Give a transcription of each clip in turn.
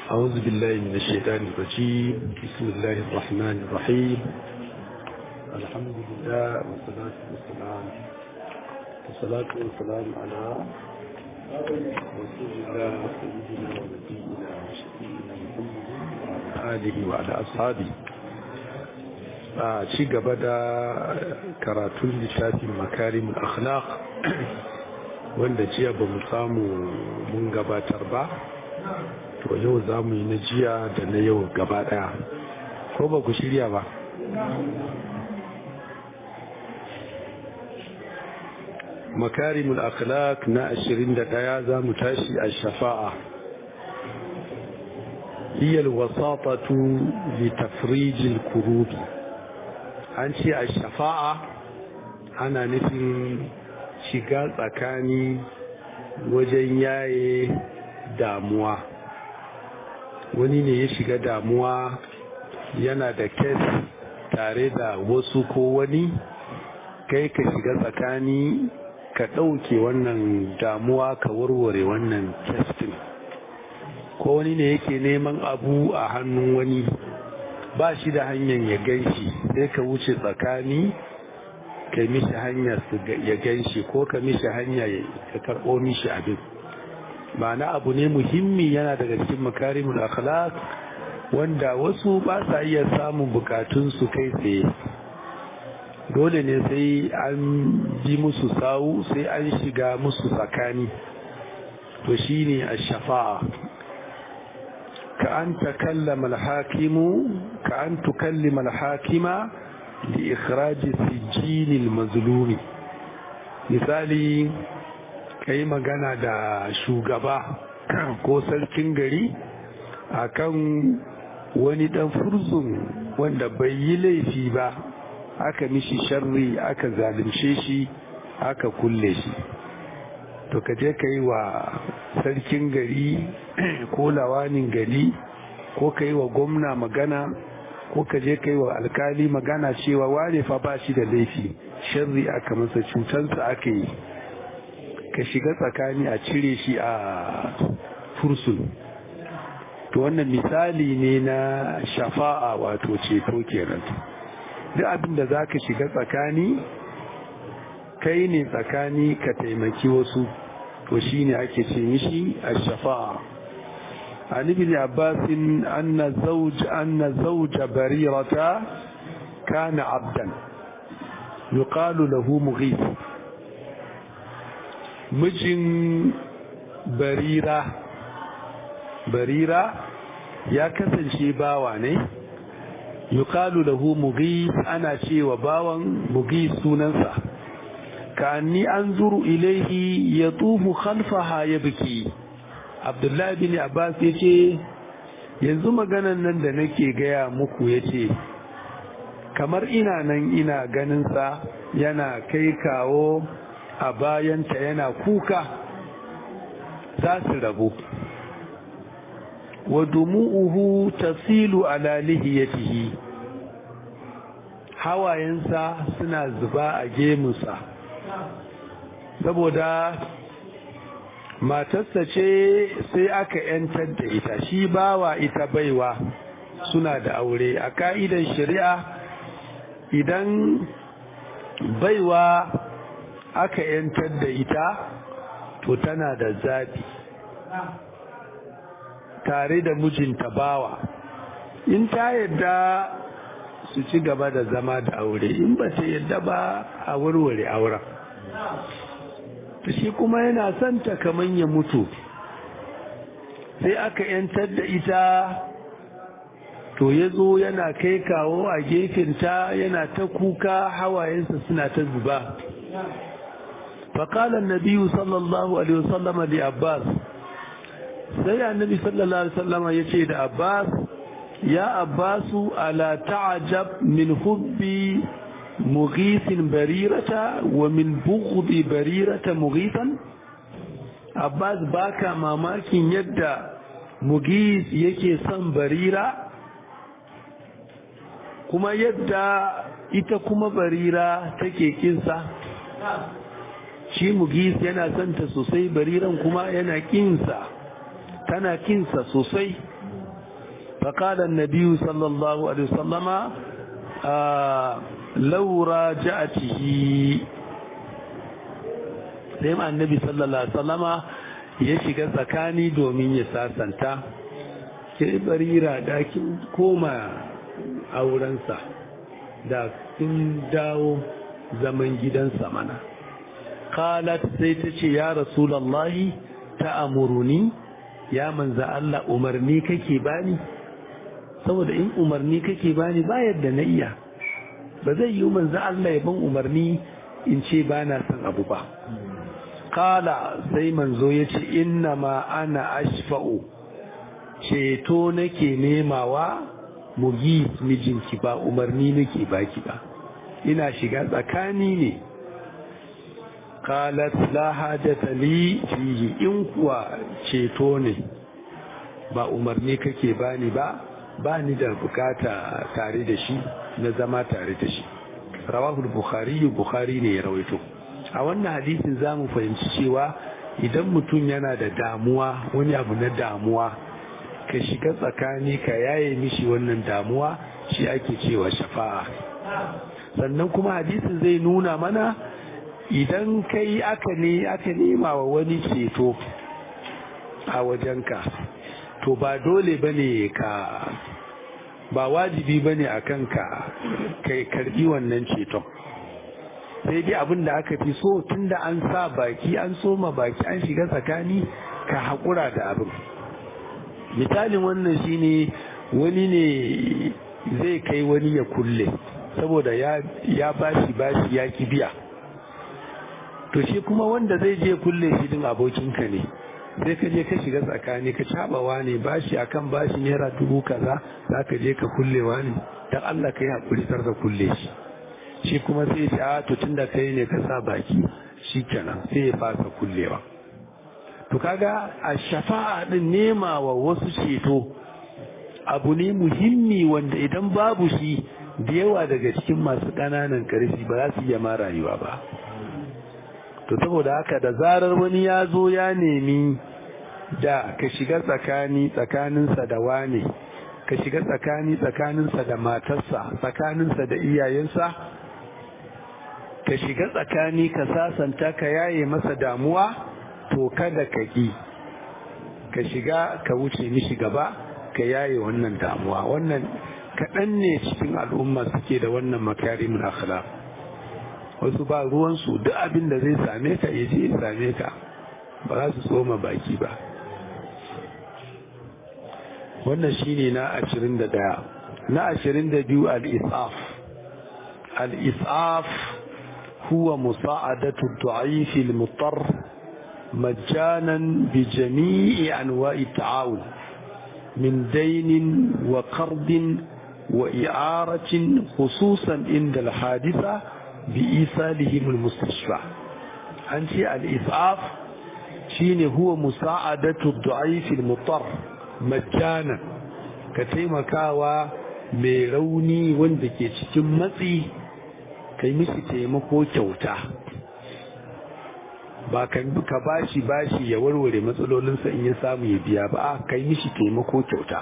أعوذ بالله من الشيطان الرجيم بسم الله الرحمن الرحيم الحمد لله والصلاة والسلام والصلاة والسلام على رسول الله سيدنا ونبينا وشفينا محمد وعلى آله وعلى أصحابه a ci gaba da karatun littafin makarim akhlaq wanda jiya ba mu samu mun gabatar ba to yau za mu yi na jiya da na yau gaba daya ko ba ku shirya ba makarimul akhlaq na 21 za mu tashi a shafa'a هي الوساطة لتفريج الكروب an ce a shafa'a ana nufin shiga tsakani wajen yaye damuwa wani ne ya shiga damuwa yana da kes tare da wasu ko wani kai ka shiga tsakani ka ɗauke wannan damuwa ka warware wannan kestin ko wani ne yake neman abu a hannun wani ba shi da hanyar ya ganshi sai ka wuce tsakani ka mishi hanya ya ganshi ko ka mishi hanya ya karɓo mishi abin ma'ana abu ne muhimmi yana daga cikin makarimul akhlaq wanda wasu ba sa iya samun bukatunsu kai tsaye dole ne sai an bi musu sawu sai an shiga musu tsakani to shine ash-shafa'a كأن تكلم الحاكم كأن تكلم الحاكم لإخراج السجين المظلوم misali kai magana da shugaba ko sarkin gari akan wani dan furzun wanda bai yi laifi ba aka mishi sharri aka zalunce shi aka kulle shi to ka je ka yi wa sarkin gari ko lawanin gari ko ka yi wa gwamna magana ko ka je ka yi wa alkali magana cewa wane fa ba shi da laifi sharri aka masa cutansa aka yi ka shiga tsakani a cire shi a fursun to wannan misali ne na shafa'a wato ceto kenan duk abin da za ka shiga tsakani kai ne tsakani ka taimaki wasu to shine ake ce mishi ash-shafa'a an ibn abbas anna zawj anna zawj barirata kana abdan yuqalu lahu mughith mijin barira barira ya kasance bawa ne yuqalu lahu mughith ana cewa bawan mughith sunansa كأني أنظر إليه يطوف خلفها يبكي عبد الله بن عباس yace yanzu maganan nan da nake gaya muku yace kamar ina nan ina ganin sa yana kai kawo a bayanta yana kuka za su rabu wa dumu'uhu tasilu ala lihiyatihi hawayensa suna zuba a gemunsa saboda matarsa ce sai aka yantar da ita shi bawa ita baiwa suna da aure a ka'idan shari'a idan baiwa aka yantar da ita to tana da zaɓi tare da mijinta bawa in ta yadda su ci gaba da zama da aure in ba ta yadda ba a warware auren ta shi kuma yana son ta kaman ya mutu sai aka yantar da ita to ya zo yana kai kawo a gefenta yana ta kuka hawayensa suna ta zuba faƙalar nabiyu sallallahu alaihi wasallama da abbas sai annabi sallallahu alaihi wasallama ya ce da abbas ya abbasu ala ta'ajab min hubbi مغيث بريرة ومن بغض بريرة مغيثا Abbas baka mamakin yadda Mugis yake son barira kuma yadda ita kuma barira take kinsa shi Mugis yana son ta sosai bariran kuma yana kinsa tana kinsa sosai فقال النبي صلى الله عليه وسلم آه لو راجعته sai annabi sallallahu alaihi wasallama ya shiga tsakani domin ya sasanta ke barira da kin koma aurensa da kin dawo zaman gidansa mana qalat sai ta ce ya rasulullahi ta amuruni ya manza Allah umarni kake bani saboda in umarni kake bani ba yadda na iya ba zai yi manza Allah ya ban umarni in ce ba na son abu ba kala sai manzo ya ce inna ma ana ashfa'u ceto nake nemawa mugi mijinki ba umarni nake baki ba ina shiga tsakani ne qalat la hajata li fihi in kuwa ceto ne ba umarni kake bani ba ba ni da bukata tare da shi na zama tare da shi rawahu bukhari bukhari ne ya rawaito a wannan hadisin zamu fahimci cewa idan mutum yana da damuwa wani abu na damuwa ka shiga tsakani ka yaye mishi wannan damuwa shi ake cewa shafa'a sannan kuma hadisin zai nuna mana idan kai aka ne aka nema wa wani ceto a wajenka to ba dole bane ka ba wajibi bane a kanka kai karbi wannan ceton sai dai abin da aka fi so tunda an sa baki an soma baki an shiga tsakani ka haƙura da abin misalin wannan shine wani ne zai kai wani ya kulle saboda ya bashi bashi ya ki biya to shi kuma wanda zai je kulle shi din abokinka ne sai ka je ka shiga tsakani ka cabawa ne bashi akan bashi naira dubu kaza za ka je ka kullewa ne dan Allah ka yi hakuri sar da kulle shi shi kuma sai ya ce a to tunda kai ne ka sa baki shikenan sai ya fasa kullewa to kaga a shafa'a din nema wa wasu ceto abu ne muhimmi wanda idan babu shi da yawa daga cikin masu ƙananan ƙarfi ba za su iya ma rayuwa ba to saboda haka da zarar wani ya zo ya nemi da ka shiga tsakani tsakaninsa da wane ka shiga tsakani tsakaninsa da matarsa tsakaninsa da iyayensa ka shiga tsakani ka sasanta ka yaye masa damuwa to kada ka ki ka shiga ka wuce mishi gaba ka yaye wannan damuwa wannan kaɗan ne cikin al'umma suke da wannan makarimin akhlaq wasu ba ruwansu duk abin da zai same ka ya je ya same ka ba za su tsoma baki ba wannan shine na ashirin da ɗaya na ashirin da biyu al-isaf al-isaf huwa musa'adatu ad-da'if al-muttar مجانا بجميع أنواع التعاون من دين وقرض وإعارة خصوصا عند الحادثة بإيصالهم المستشفى أنت الإسعاف شين هو مساعدة الضعيف المضطر مجانا كتيما كاوا ميروني وندكي cikin matsi kai mishi taimako kyauta ba ka bashi bashi ya warware matsalolinsa in ya samu ya biya ba a kai mishi taimako kyauta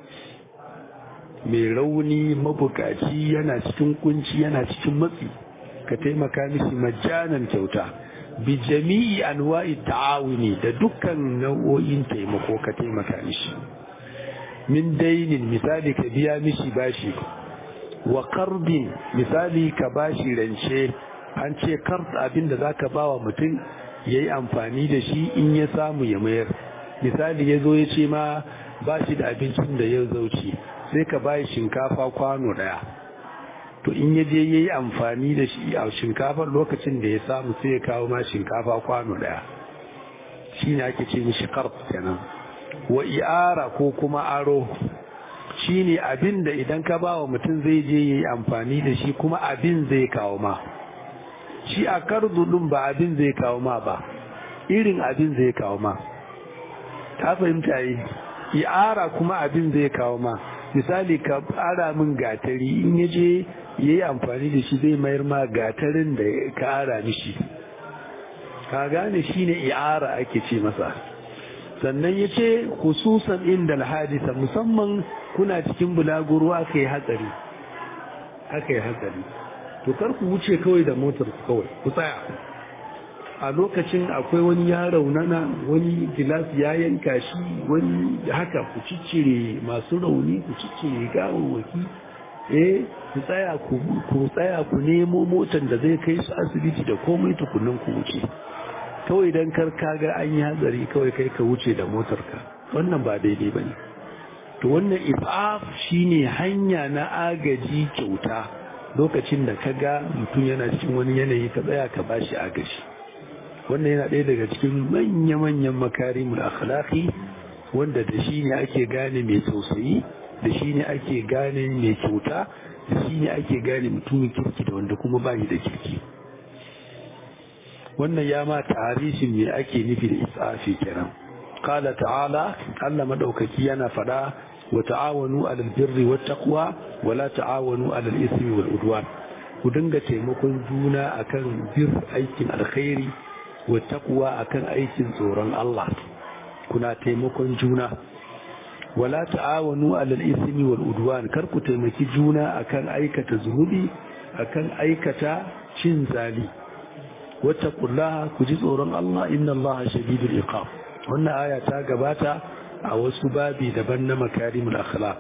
mai rauni mabukaci yana cikin kunci yana cikin matsi ka taimaka mishi majanan kyauta bi jami'i anwa'i ta'awuni da dukkan nau'o'in taimako ka taimaka mishi min dainin misali ka biya mishi bashi wa qardin misali ka bashi rance an ce kard abin da zaka bawa mutum yayi amfani da shi in ya samu ya mayar misali ya zo ya ce ma ba shi da abincin da ya zauci sai ka bayi shinkafa kwano daya to in ya je yayi amfani da shi a shinkafar lokacin da ya samu sai ya kawo ma shinkafa kwano daya shine ake ce mishi qarb kenan wa i'ara ko kuma aro shine abin da idan ka bawa mutum zai je yayi amfani da shi kuma abin zai kawo ma shi a kardu din ba abin zai kawo ma ba irin abin zai kawo ma ta fahimta yi i'ara kuma abin zai kawo ma misali ka ara min gatari in ya je ya yi amfani da shi zai mayar ma gatarin da ka ara mishi ka gane shi ne i'ara ake ce masa sannan ya ce hususan inda alhadisa musamman kuna cikin bulaguro aka yi hatsari aka yi hatsari to kar ku wuce kawai da motar ku kawai ku tsaya a lokacin akwai wani ya raunana wani gilas ya yanka shi wani haka ku ciccire masu rauni ku ciccire gawawwaki eh ku tsaya ku tsaya ku nemo motar da zai kai su asibiti da komai tukunan ku wuce kawai dan kar kaga an yi hatsari kawai kai ka wuce da motar ka wannan ba daidai bane to wannan ifaf shine hanya na agaji kyauta lokacin da kaga mutum yana cikin wani yanayi ka tsaya ka bashi agaji wannan yana ɗaya daga cikin manya-manyan makarimul akhlaqi wanda da shi ne ake gane mai tausayi da shi ne ake gane mai kyauta da shi ne ake gane mutumin kirki da wanda kuma bayi da kirki wannan ya ma tarihin me ake nufi da isafi kenan qala ta'ala Allah madaukaki yana fada wa ta'awanu 'alal birri wat taqwa wa la ta'awanu 'alal ismi wal udwan ku dinga taimakon juna akan bir aikin alkhairi wa taqwa akan aikin tsoron Allah kuna taimakon juna wala ta'awanu 'alal ismi wal udwan kar ku taimaki juna akan aikata zunubi akan aikata cin zali wattaqullaha ku ji tsoron Allah inna Allah shadidul iqab wannan aya ta gabata a wasu babi daban na makarimul akhlaq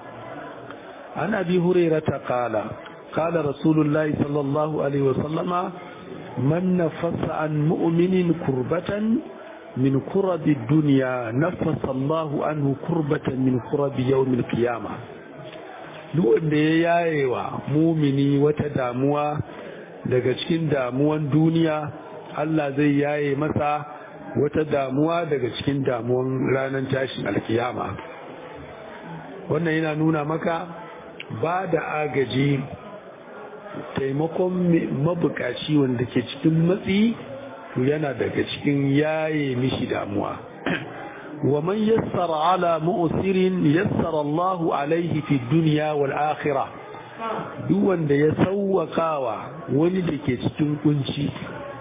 an abi hurairata qala qala rasulullahi sallallahu alaihi wasallama man nafasa an mu'minin kurbatan min kurabi dunya nafasa Allahu anhu kurbatan min kurabi yawmil qiyamah duk wanda ya yayewa mumini wata damuwa daga cikin damuwan duniya Allah zai yaye masa wata damuwa daga cikin damuwan ranar tashin alkiyama wannan yana nuna maka ba da agaji taimakon mabukaci wanda ke cikin matsi yana daga cikin yaye mishi damuwa wa man yassara ala mu'sirin yassara Allahu alaihi fi dunya wal akhirah duk wanda ya sauwakawa wani da ke cikin kunci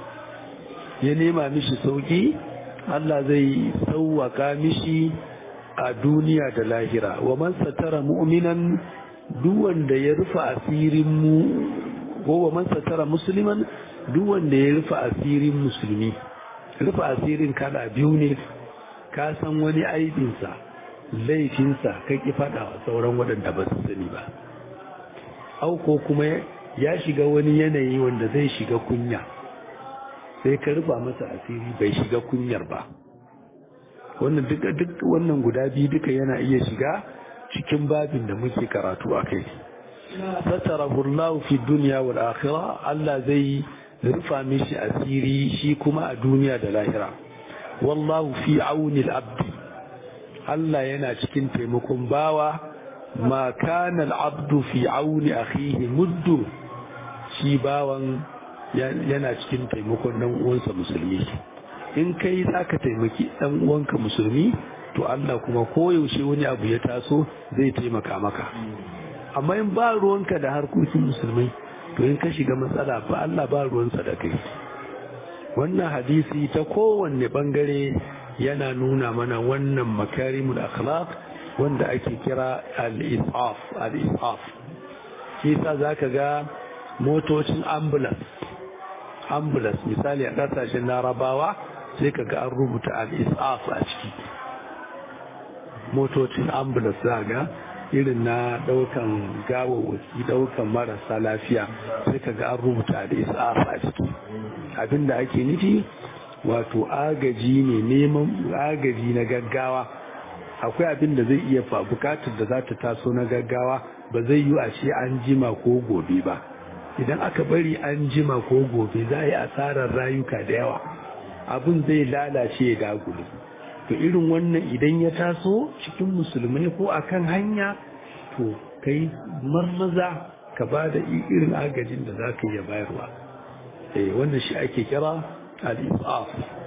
ya nema mishi sauki Allah zai sauwaka mishi a duniya da lahira wa man satara mu'minan duk wanda ya rufa asirin mu ko wa man satara musliman duk wanda ya rufa asirin musulmi rufa asirin kala biyu ne ka san wani aibinsa laifinsa ka ki faɗa wa sauran waɗanda ba su sani ba auko kuma ya shiga wani yanayi wanda zai shiga kunya sai ka rufa masa asiri bai shiga kunyar ba wannan duka duk wannan guda biyu duka yana iya shiga cikin babin da muke karatu a kai satarahu Allah fi dunya wal akhirah Allah zai rufa mishi asiri shi kuma a duniya da lahira wallahu fi auni al-abd Allah yana cikin taimakon bawa ma kana al'abdu fi auni akhihi muddu shi bawan yana cikin taimakon dan uwansa musulmi in kai zaka taimaki dan uwanka musulmi to Allah kuma koyaushe wani abu ya taso zai taimaka maka amma in ba ruwanka da harkokin musulmai to in ka shiga matsala ba Allah ba ruwansa da kai wannan hadisi ta kowanne bangare yana nuna mana wannan makarimul akhlaq wanda ake kira al-isaf al-isaf shi yasa zaka ga motocin ambulance ambulance misali a kasashen larabawa sai ka ga an rubuta al-isaf a ciki motocin ambulance za ga irin na daukan gawawaki daukan marasa lafiya sai ka ga an rubuta al-isaf a ciki abinda ake nufi wato agaji ne neman agaji na gaggawa akwai abin da zai iya fa bukatar da za ta taso na gaggawa ba zai yi a ce an jima ko gobe ba idan aka bari an jima ko gobe za a yi asarar rayuka da yawa abin zai lalace ya dagule to irin wannan idan ya taso cikin musulmai ko akan hanya to kai marmaza ka ba da irin agajin da za ka iya bayarwa eh wannan shi ake kira al-isaf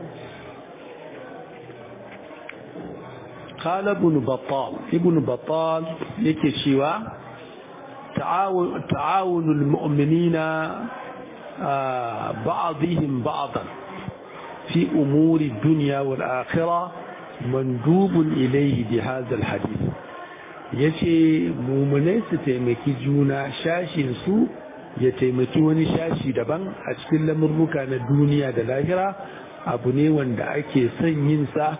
قال ابن بطال ابن بطال yake cewa تعاون المؤمنين بعضهم بعضا في أمور الدنيا والآخرة mandubun ilayhi bi hadha alhadith yace mumunai su taimaki juna shashin su ya taimaki wani shashi daban a cikin lamurruka na duniya da lahira abu ne wanda ake son yin sa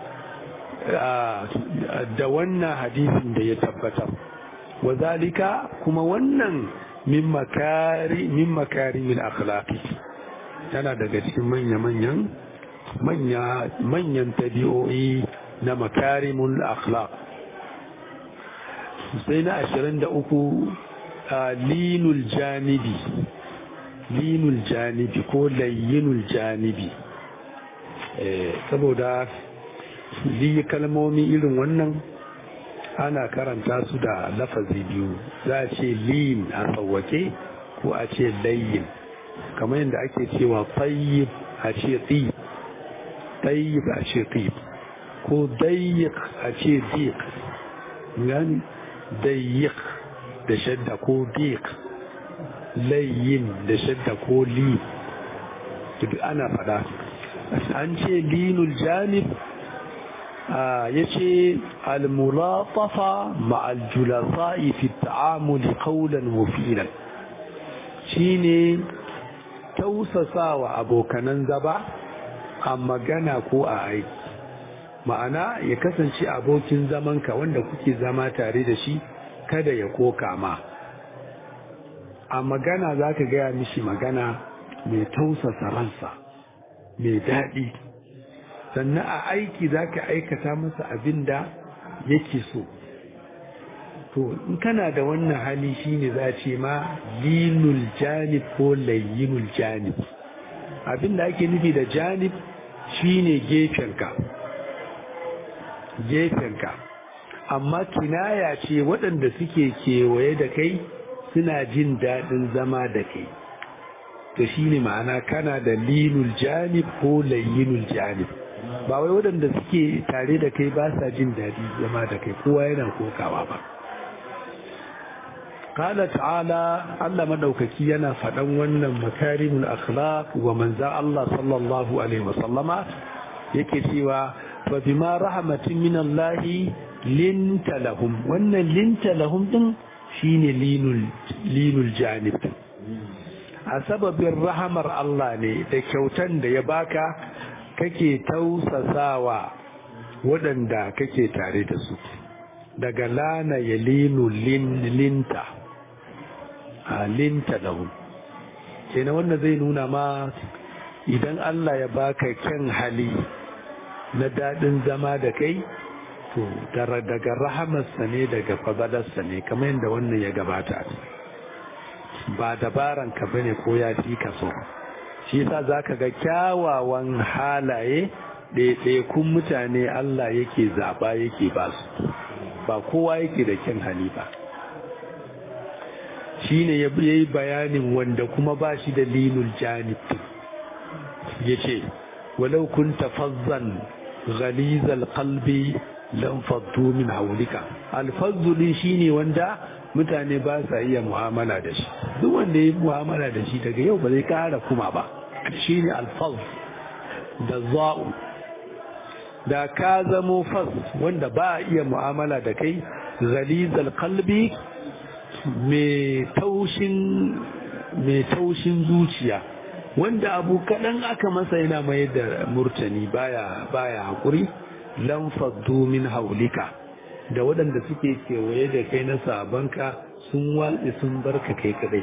da wannan hadisin da ya tabbatar wazalika kuma wannan min makari min makarimin akhlaqi tana daga cikin manya manyan manya manyan tabi'o'i na makarimul akhlaq sai na 23 linul janibi linul janibi ko layyinul janibi saboda li kalmomi irin wannan ana karanta su da lafazi biyu za a ce lin a tsawake ko a ce layyin kamar yadda ake cewa tayyib a ce tsib tayyib a ce tsib ko dayyik a ce dik gani dayyik da shadda ko dik layyin da shadda ko li duk ana fada an ce linul janib ya ce almulatafa ma'aljulasa'i fi ta'amuli qawlan wa fi'lan shine tausasawa abokanan zaba a magana ko a aiki ma'ana ya kasance abokin zamanka wanda kuke zama tare da shi kada ya koka ma a magana za ka gaya mishi magana mai tausasa ransa mai daɗi sannan a aiki za ka aikata masa abin da yake so to in kana da wannan hali shine za ce ma linul janib ko layyinul janib abin da ake nufi da janib shine gefenka gefenka amma kinaya ce waɗanda suke kewaye da kai suna jin daɗin zama da kai to shine ma'ana kana da linul janib ko layyinul janib ba wai waɗanda suke tare da kai ba sa jin daɗi zama da kai kowa yana kokawa ba Kala ta'ala Allah madaukaki yana faɗan wannan makarimul akhlaq wa manzan Allah sallallahu alaihi wasallama yake cewa fa bima rahmatin min Allah linta lahum wannan linta lahum din shine linul linul janib a sababin rahamar Allah ne da kyautan da ya baka kake tausasawa waɗanda kake tare da su daga lana ya linu linta a linta lahum kenan wannan zai nuna ma idan Allah ya baka kyan hali na daɗin zama da kai to daga rahamarsa ne daga fadalarsa ne kamar yadda wannan ya gabata ba dabaranka bane ko ya fi ka so shi yasa zaka ga kyawawan halaye ɗaiɗaikun mutane Allah yake zaɓa yake ba su ba kowa yake da kyan hali ba shi ne ya yi bayanin wanda kuma ba shi da linul janib ya ce walau kun tafazzan ghalizal qalbi lam faddu min haulika alfazzuli shine wanda mutane ba sa iya mu'amala da shi duk wanda ya yi mu'amala da shi daga yau ba zai kara kuma ba shi ne alfaz da za'u da ka zamo fas wanda ba a iya mu'amala da kai ghalizal qalbi mai taushin zuciya wanda abu kaɗan aka masa yana mayar da murtani baya baya haƙuri lam faddu min haulika da waɗanda suke kewaye da kai na sabanka sun watsi sun barka kai kadai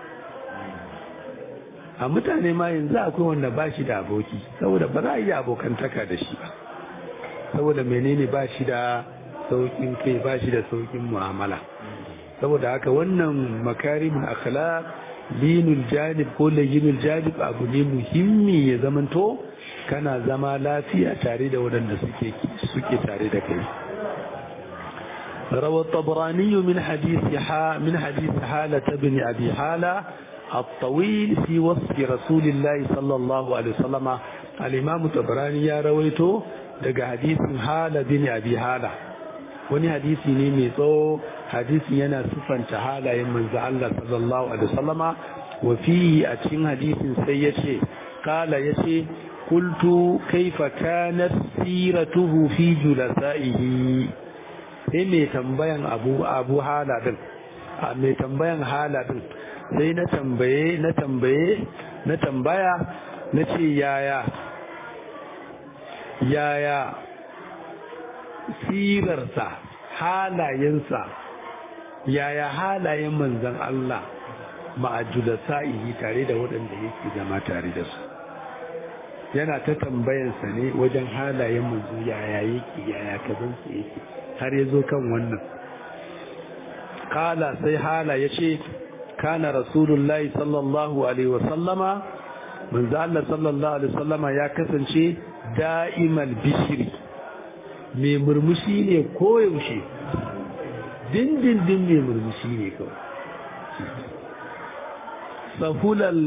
a mutane ma yanzu akwai wanda ba shi da aboki saboda ba za a yi abokantaka da shi ba saboda menene ba shi da saukin kai ba shi da saukin mu'amala saboda haka wannan makarimul akhlaq linul janib ko layyinul janib abu ne muhimmi ya zamanto kana zama lafiya tare da waɗanda suke suke tare da kai روى الطبراني من حديث حا من حديث حالة بن أبي حالة الطويل في وصف رسول الله صلى الله عليه وسلم الإمام الطبراني يا رويته دقى حديث حالة بن أبي حالة wani hadisi ne mai tsawo hadisi yana siffanta halayen manzo Allah sallallahu alaihi wasallama wa fihi a cikin hadisin sai yace kala yace qultu kaifa kanat siratuhu fi julasaihi sai mai tambayan abu abu hala din a mai tambayan hala din sai na tambaye na tambaye na tambaya na ce yaya yaya sirarsa halayensa yaya halayen manzan Allah ma'ajula sa'ihi tare da waɗanda yake zama tare da su yana ta tambayansa ne wajen halayen manzo yaya yake yaya kazansa yake har ya zo kan wannan kala sai hala ya ce kana rasulullahi sallallahu alaihi wasallama manzo Allah sallallahu alaihi wasallama ya kasance da'imal bishiri mai murmushi ne koyaushe dindindin mai murmushi ne kawai sahulal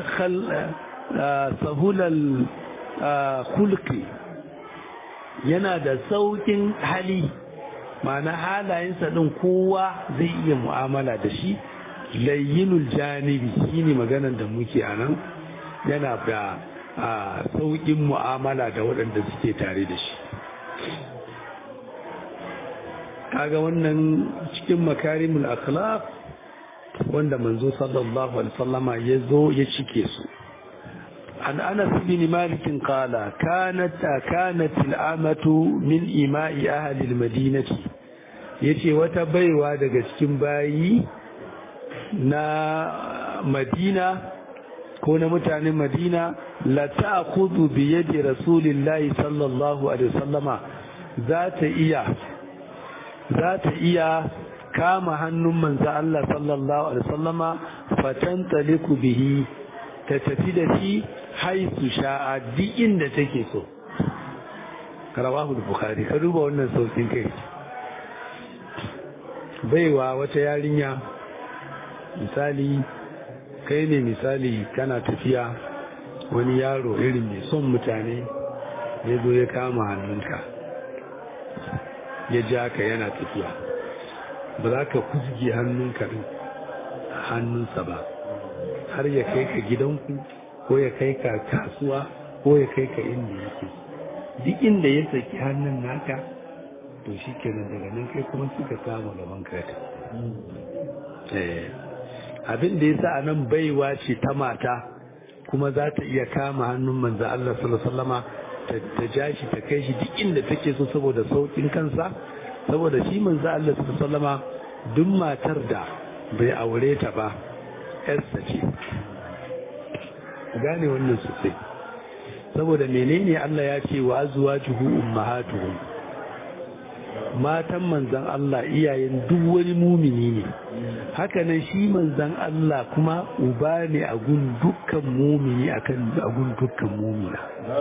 sahulal kulki yana da saukin hali ma'ana halayensa ɗin kowa zai iya mu'amala da shi layyinul janibi shine maganar da muke a nan yana da saukin mu'amala da waɗanda suke tare da shi kaga wannan cikin makarimul akhlaq wanda manzo sallallahu alaihi wasallama ya zo ya cike su an anas bin malik qala kanat kanat al'amatu min ima'i ahli al-madinati yace wata baiwa daga cikin bayi na madina ko na mutanen madina la ta'khudhu bi yadi rasulillahi sallallahu alaihi wasallama za ta iya za ta iya kama hannun manzo Allah sallallahu alaihi wasallama fatan taliku bihi ta tafi da shi haisu sha'a duk inda take so karawahu bukhari ka duba wannan saukin kai baiwa wata yarinya misali kai ne misali kana tafiya wani yaro irin mai son mutane ya zo ya kama hannunka ya ja ka yana tafiya ba za ka kuzge hannunka din hannunsa ba har ya kai ka gidanku ko ya kai ka kasuwa ko ya kai ka inda yake duk inda ya saki hannun naka to shi kenan daga nan kai kuma suka samu gaban kata abin da ya sa a nan baiwa ce ta mata kuma za ta iya kama hannun manzo Allah sallallahu alaihi wasallama ta ja shi ta kai shi duk inda take so saboda saukin kansa saboda shi manzo Allah sallallahu alaihi wasallama duk matar da bai aure ta ba yarsa ce gane wannan sosai saboda menene Allah ya ce wa azwajuhu ummahatuhum matan manzan Allah iyayen duk wani mumini ne hakanan shi manzan Allah kuma uba ne a gun dukkan mumini akan a gun dukkan mumina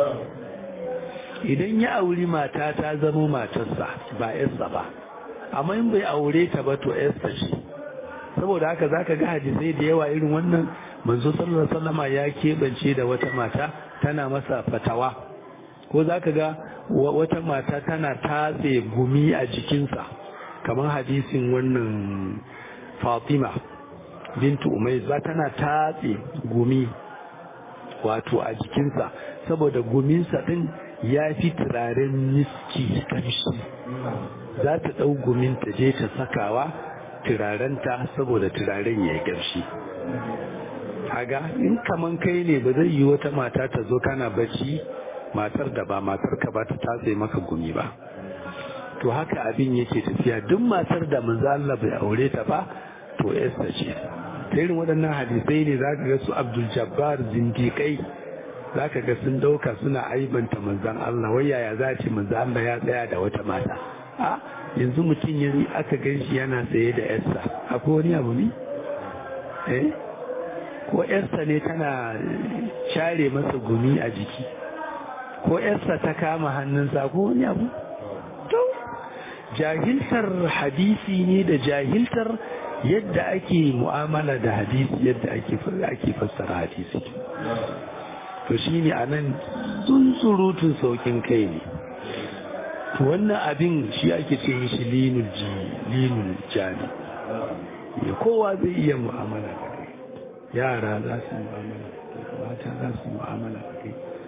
idan ya auri mata ta zama matarsa ba yarsa ba amma in bai aure ta ba to yarsa ce saboda haka zaka ga hadisai da yawa irin wannan manzo sallallahu alaihi wasallama ya keɓance da wata mata tana masa fatawa ko zaka ga wata mata tana tatse gumi a jikinsa kamar hadisin wannan Fatima bintu Umayz ba tana tatse gumi wato a jikinsa saboda guminsa din ya fi turaren miski kamshi za ta ɗau gumin ta je ta sakawa turarenta saboda turaren ya yi ƙamshi haga in kaman kai ne ba zai yi wata mata ta zo kana bacci matar da ba matar ka ba ta tatse maka gumi ba to haka abin yake tafiya duk matar da manzo Allah bai aure ta ba to Esther ce ta irin waɗannan hadisai ne zaka ga su Abdul Jabbar zindiƙai zaka ga sun dauka suna aibanta manzon Allah wai yaya za ce manzo Allah ya tsaya da wata mata a yanzu mutum yanzu aka gan shi yana tsaye da Esther akwai wani abu ne eh ko Esther ne tana share masa gumi a jiki ko yarsa ta kama hannunsa ko wani abu to jahiltar hadisi ne da jahiltar yadda ake mu'amala da hadisi yadda ake ake fassara hadisi to shine anan tsuntsurutun saukin kai ne to wannan abin shi ake ce mishi linul ji linul jani kowa zai iya mu'amala da kai yara za su mu'amala da kai mata za su mu'amala da kai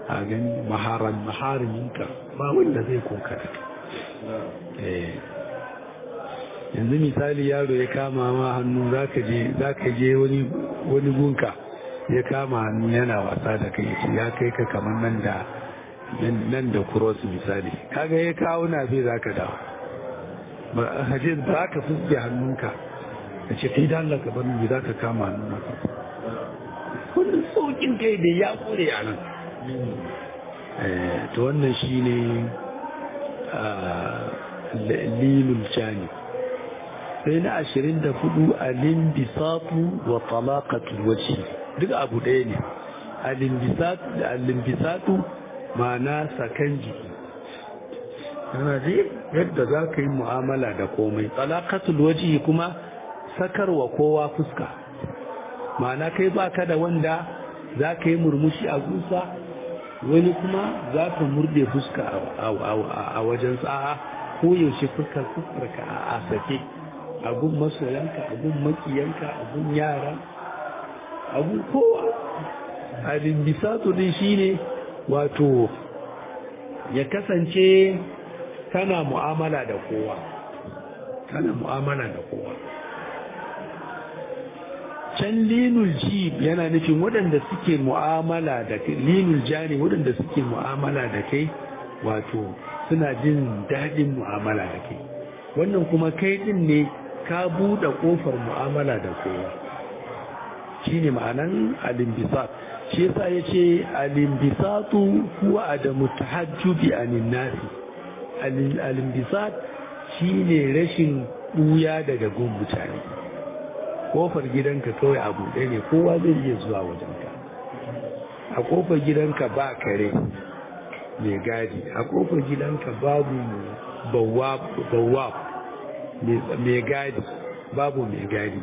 a gani maharan mahariminka ba wanda zai koka da eh yanzu misali yaro ya kama ma hannu zaka je zaka je wani wani gunka ya kama hannu yana wasa da kai ya kai ka kamar nan da nan da cross misali kaga ya kawo na fi zaka dawo ba haje ba ka fuske hannunka ka ce kai dan Allah ka bar mu zaka kama hannunka kullum saukin kai da ya kure a nan to wannan shine lilul jani sai na ashirin da hudu alimbisatu wa talaqatul wajhi duk abu ɗaya ne alimbisatu da alimbisatu ma'ana sakan jiki yana ji yadda za ka yi mu'amala da komai talaqatul wajhi kuma sakarwa kowa fuska ma'ana kai baka da wanda za ka yi murmushi a gusa wani kuma za ka murde fuska a wajen sa'a ko yaushe fuskar fuskarka a sake agun masoyanka agun makiyanka agun yara agun kowa abin bisatu din shine wato ya kasance kana mu'amala da kowa kana mu'amala da kowa can linul jib yana nufin waɗanda suke mu'amala da kai linul jani waɗanda suke mu'amala da kai wato suna jin daɗin mu'amala da kai wannan kuma kai ɗin ne ka buɗe ƙofar mu'amala da kowa shi ne ma'anan alimbisat shi yasa ya ce alimbisatu kuwa adamu tahajjubi anin nasi alimbisat shi ne rashin ɓuya daga gun mutane kofar gidanka kawai a buɗe ne kowa zai iya zuwa wajenka a kofar gidanka ba kare mai gadi a kofar gidanka babu bawab mai gadi babu mai gadi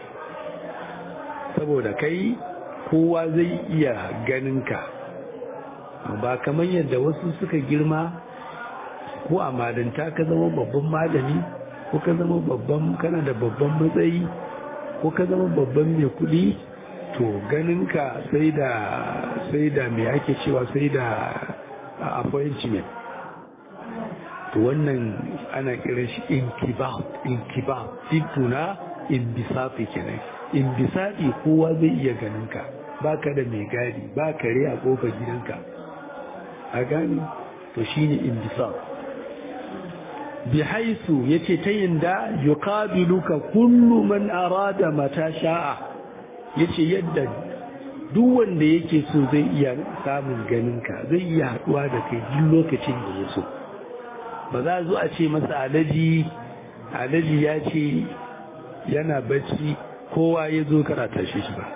saboda kai kowa zai iya ganinka ba kamar yadda wasu suka girma ko a malinta ka zama babban malami ko ka zama babban kana da babban matsayi ko ka zama babban mai kuɗi to ganinka sai da sai da mai ake cewa sai da appointment to wannan ana kiran shi inkibab inkibab tituna inbisafi kenan inbisafi kowa zai iya ganinka baka da mai gadi ba kare a kofar gidanka a gani to shine inbisaf bihaisu yace ta yinda yuqabiluka kullu man arada mata sha'a yace yadda duk wanda yake so zai iya samun ganinka zai iya haduwa da kai duk lokacin da ya so ba za zo a ce masa alaji alaji ya ce yana bacci kowa ya zo karata shi shi ba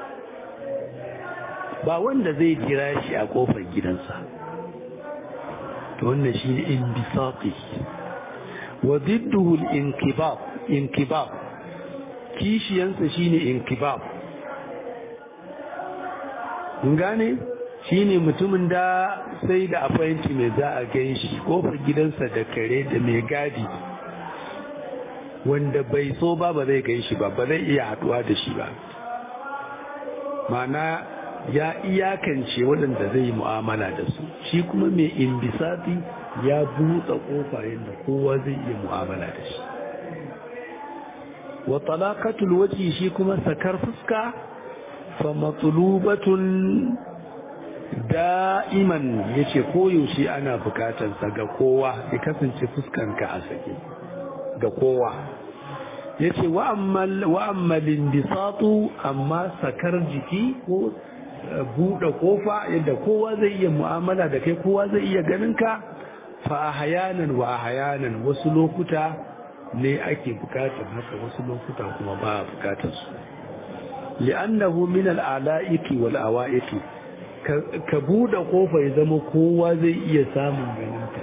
ba wanda zai jira shi a kofar gidansa to wannan shi ne inbisaqi wa didduhu al-inkibab inkibab kishiyansa shine inkibab mun gane shine mutumin da sai da appointment mai za a gan shi kofar gidansa da kare da mai gadi wanda bai so ba ba zai gan shi ba ba zai iya haduwa da shi ba mana ya iyakance waɗanda zai yi mu'amala da su shi kuma mai imbisati ya buɗe ƙofa yadda kowa zai iya mu'amala da shi wa talaqatul waji shi kuma sakar fuska fa matlubatun da'iman yace koyaushe ana bukatar sa ga kowa ya kasance fuskanka a sake ga kowa yace wa ammal wa ammalin bisatu amma sakar jiki ko buɗe kofa yadda kowa zai iya mu'amala da kai kowa zai iya ganin ka fa ahyanan wa ahyanan wasu lokuta ne ake bukatar haka wasu lokuta kuma ba a bukatar su li'annahu min al'ala'iki wal awa'iki ka buɗe kofa ya zama kowa zai iya samun ganin ka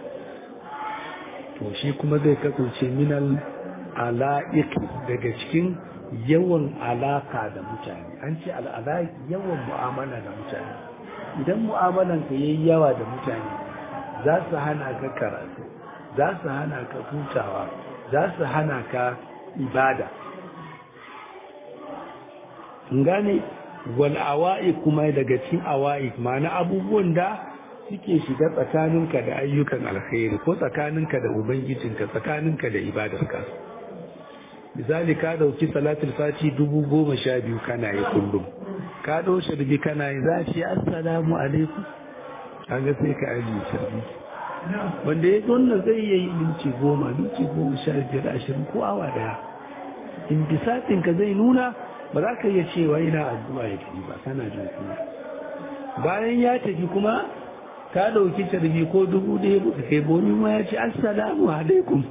to shi kuma zai kasance min al'ala'iki daga cikin yawan alaka da mutane an ce al'alaki yawan mu'amala da mutane idan mu'amalanka yayi yawa da mutane za su hana ka karatu za su hana ka hutawa za su hana ka ibada gane wal awa'i kuma daga cikin awa'i ma'ana abubuwan da suke shiga tsakaninka da ayyukan alkhairi ko tsakaninka da ubangijinka tsakaninka da ibadarka misali ka dauki salatul fati dubu goma sha biyu kana yi kullum ka dau sharbi kana yi za a ce assalamu alaikum kaga sai ka ajiye sharbi wanda ya wannan zai yi minti goma minti goma sha biyar ashirin ko awa daya in ka zai nuna ba za ka iya cewa ina addu'a ya tafi ba kana jin kuma bayan ya tafi kuma ka dauki tarbi ko dubu ɗaya ba kai bomi ma ya ce assalamu alaikum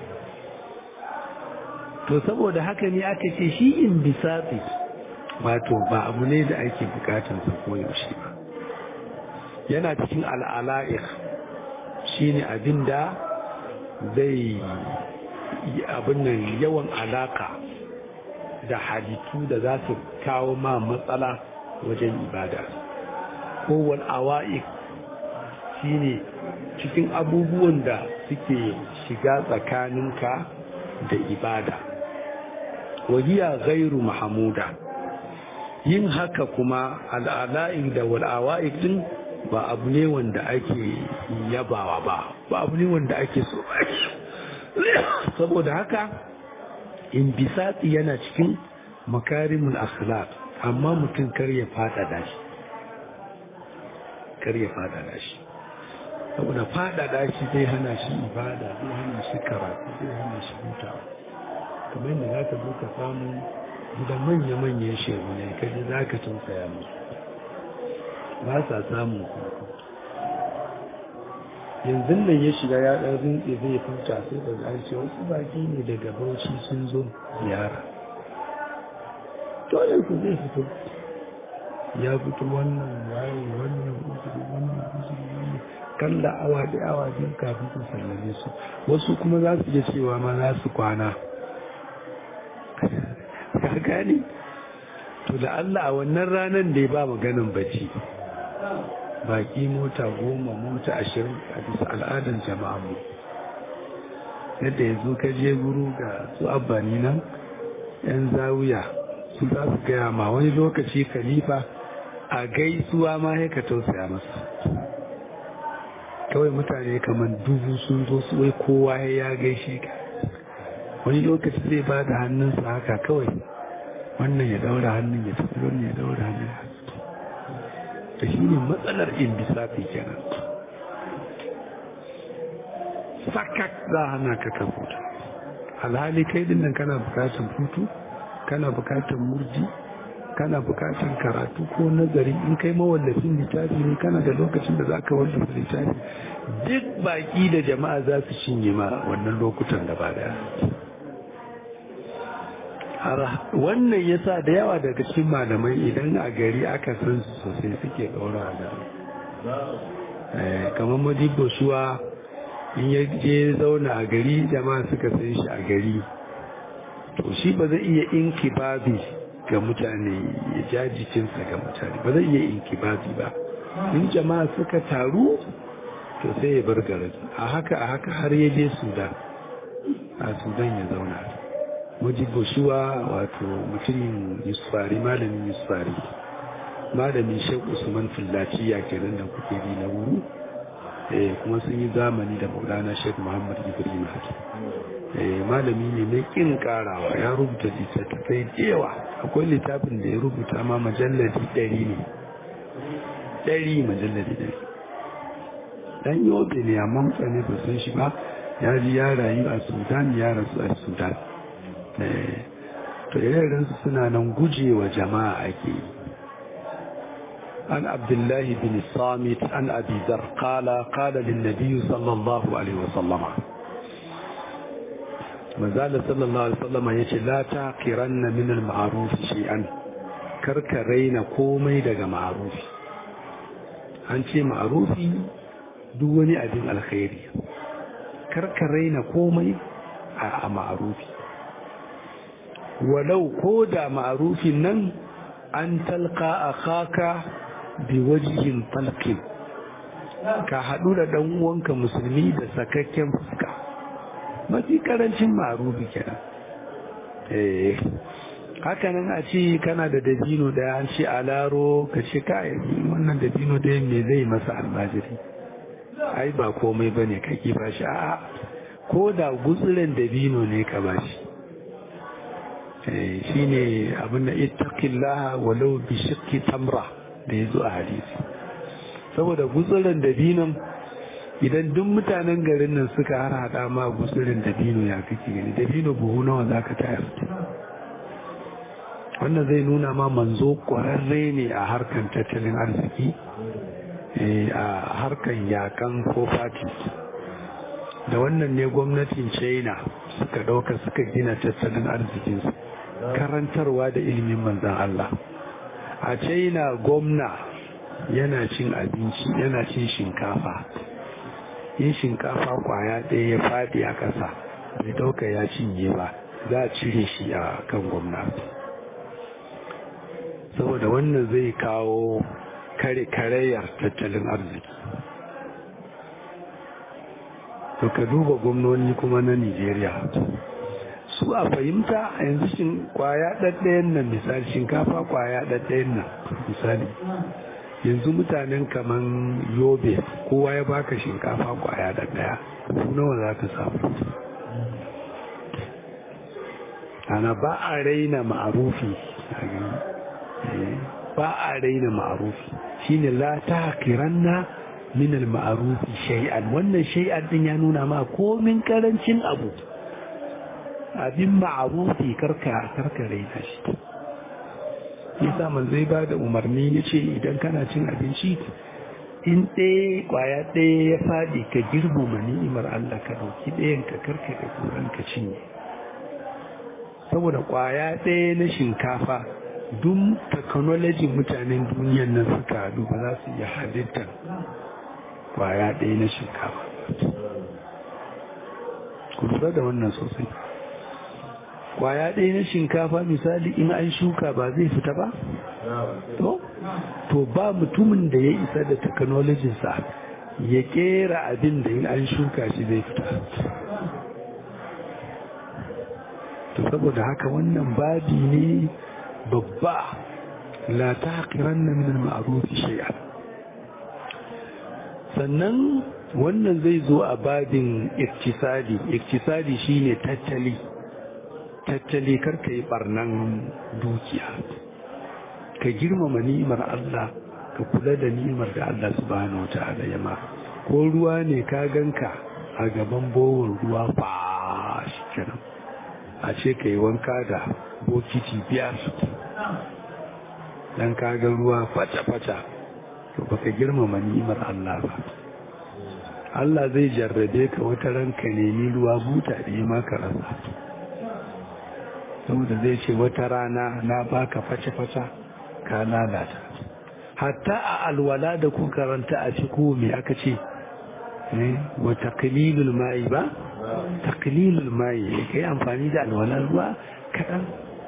to saboda haka ne aka ce shi in bisatsi wato ba abu ne da ake bukatansa ko yaushe ba yana cikin al'ala'ir shi ne abin da zai abin nan yawan alaka da halittu da za su kawo ma matsala wajen ibada kowal awa'ik shi ne cikin abubuwan da suke shiga tsakaninka da ibada wahiya gairu mahamuda yin haka kuma al'ala'ik da wal'awa'ik din ba abu ne wanda ake yabawa ba ba abu ne wanda ake so saboda haka in bisatsi yana cikin makarimul akhlaq amma mutum kar ya fadada shi kar ya fadada shi saboda fadada shi zai hana shi ibada zai hana shi karatu zai hana shi hutawa kamar yadda za ka zo ka samu gidan manya-manyan shehu ne kaji za ka tausaya musu ba sa samun hutu yanzu nan ya shiga ya ɗan rinke zai futa sai da an ce wasu baki ne daga bauchi sun zo ziyara dole ku zai fito ya fito wannan waye wannan uzuri wannan uzuri wannan kalla awa da awa biyu kafin ku sallame su wasu kuma za su iya cewa ma za su kwana ka gani to da Allah a wannan ranar da ya ba maganin bacci baki mota goma mota ashirin a bisa al'adar jama'a mu yadda ya zo ka je guru ga su abbani nan yan zawiya su za su gaya ma wani lokaci khalifa a gaisuwa ma ya ka tausaya masa kawai mutane kamar dubu sun zo su wai kowa ya gaishe ka wani lokaci zai ba da hannunsa haka kawai wannan ya daura hannun ya tafi wannan ya daura hannun ya da shi ne matsalar indisafi kenan sakak za a hana ka kan hutu alhali kai din nan kana bukatar hutu kana bukatar murji kana bukatar karatu ko nazari in kai mawallafin littafi ne kana da lokacin da za ka wallafa littafi duk baki da jama'a za su cinye ma wannan lokutan da ba daya wannan yasa da yawa daga cikin malamai idan a gari aka san su sosai suke ɗora da kamar madibo shuwa in ya je zauna a gari jama'a suka san shi a gari to shi ba zai iya inkibabi ga mutane ya ja jikinsa ga mutane ba zai iya inkibabi ba in jama'a suka taru to sai ya bar garin a haka a haka har ya je sudan a sudan ya zauna mujibu shuwa wato mutumin yusufari malamin yusufari malamin shek usman fillaciya kenan da kuke bi na wuru eh kuma sun yi zamani da maulana shek muhammad ibrahim haki eh malami ne mai kin karawa ya rubuta littattafai da yawa akwai littafin da ya rubuta ma majalladi ɗari ne ɗari majalladi ɗari dan yobe ne amma mutane ba san shi ba ya ji ya rayu a sudan ya rasu a sudan to irinsu suna nan gujewa jama'a ake yi an abdullahi bin samit an abi zar qala qala lin nabiy sallallahu alaihi wasallama manzala sallallahu alaihi wasallama yace la taqiranna min al ma'ruf shay'an karka raina komai daga ma'rufi an ce ma'rufi duk wani abin alkhairi karka raina komai a ma'rufi walau ko da ma'arufin nan an talka a kaka bi wajihin falkin ka haɗu da ɗan uwanka musulmi da sakakken fuska mafi karancin ma'arufi kenan eh hakanan a ce kana da dabino daya an ce alaro ka ce kai wannan dabino daya me zai masa almajiri ai ba komai bane ka ki bashi a'a ko da gutsuren dabino ne ka bashi eh shine abin da ittaqillaha walau bi shiqqi tamra da yazo a hadisi saboda gutsuren dabinon idan duk mutanen garin nan suka har hada ma gutsuren dabino ya kake gani dabino buhu nawa zaka tayar wannan zai nuna ma manzo kwararre ne a harkan tattalin arziki a harkan yakan properties da wannan ne gwamnatin china suka dauka suka gina tattalin arzikinsu karantarwa da ilimin manzan Allah a china gwamna yana cin abinci yana cin shinkafa yin shinkafa kwaya ɗaya ya faɗi a ƙasa bai dauka ya cinye ba za a cire shi a kan gwamnati saboda wannan zai kawo kare karayar tattalin arziki to ka duba gwamnoni kuma na nigeria su a fahimta yanzu shin kwaya ɗaɗɗayan nan misali shinkafa kwaya ɗaɗɗayan nan misali yanzu mutanen kaman yobe kowa ya baka shinkafa kwaya ɗaɗɗaya nawa za ka samu ana ba a raina ma'arufi ba a raina ma'arufi shine la tahqiranna min al-ma'rufi shay'an wannan shay'an din ya nuna ma komin karancin abu abin ma'arufi karka karka raina shi yasa man zai ba da umarni yace idan kana cin abinci in ɗaya kwaya ɗaya ya faɗi ka girmama ni'imar Allah ka ɗauki ɗayan ka karka da kuran ka cinye saboda kwaya ɗaya na shinkafa duk technology mutanen duniyan nan suka haɗu ba za su iya halittar kwaya ɗaya na shinkafa ku lura da wannan sosai kwaya ɗaya na shinkafa misali in an shuka ba zai fita ba to to ba mutumin da ya isa da technologinsa ya kera abin da in an shuka shi zai fita to saboda haka wannan babi ne babba la taqiranna min al-ma'ruf shay'an sannan wannan zai zo a babin iktisadi iktisadi shine tattali tattali karka yi barnan dukiya ka girmama ni'imar Allah ka kula da ni'imar da Allah subhanahu wata'ala ya ma ko ruwa ne ka ganka a gaban bowon ruwa fa shi kenan a ce ka yi wanka da bokiti biyar dan ka ga ruwa fata-fata to baka girmama ni'imar Allah ba Allah zai jarrabe ka wata ranka nemi ruwa buta da yi maka rasa saboda zai ce wata rana na baka face-face ka lalata hatta a alwala da ku karanta a ciko me aka ce wa taqlilul ma'i ba taqlilul ma'i kai amfani da alwala ruwa kadan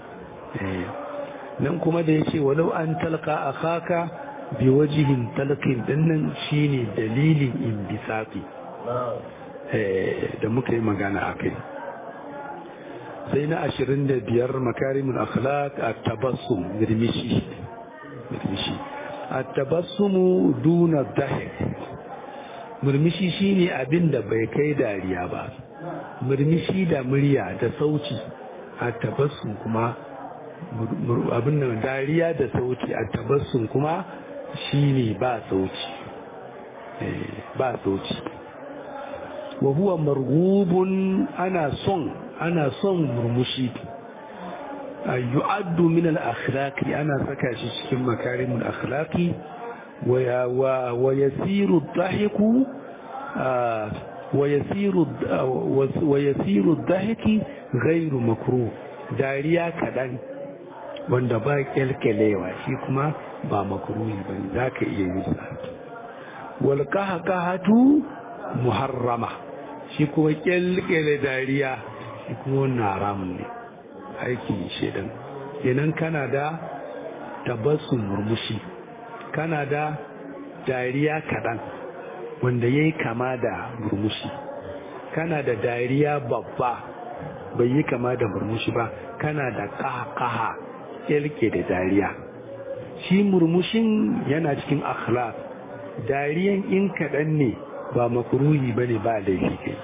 nan kuma da yace walau an talqa akhaka bi wajihin talqin dinnan shine dalilin inbisafi da muka yi magana akai sai na ashirin da biyar makarimin akhlaq a tabassum mirmishi mirmishi a tabassumu duna dahik murmishi shine abin da bai kai dariya ba murmishi da murya da sauci a tabassum kuma abin da dariya da sauci a tabassum kuma shine ba sauci ba sauci wa huwa marghubun ana son ana son murmushi yu'addu min al-akhlaqi ana saka shi cikin makarimul akhlaqi wa wa yasiru ad-dahiku wa yasiru wa yasiru ad-dahiki ghayru makruh dariya kadan wanda ba kelkelewa shi kuma ba makruhi bane zaka iya yin sa wal qahqahatu muharrama shi kuma kelkele dariya shi kuma wannan haramun ne aikin shedan kenan kana da tabassun murmushi kana da dariya kaɗan wanda ya yi kama da murmushi kana da dariya babba bai yi kama da murmushi ba kana da ƙaƙaha yalke da dariya shi murmushin yana cikin akhlaq dariyan in kaɗan ne ba makruhi ba ne ba laifi kai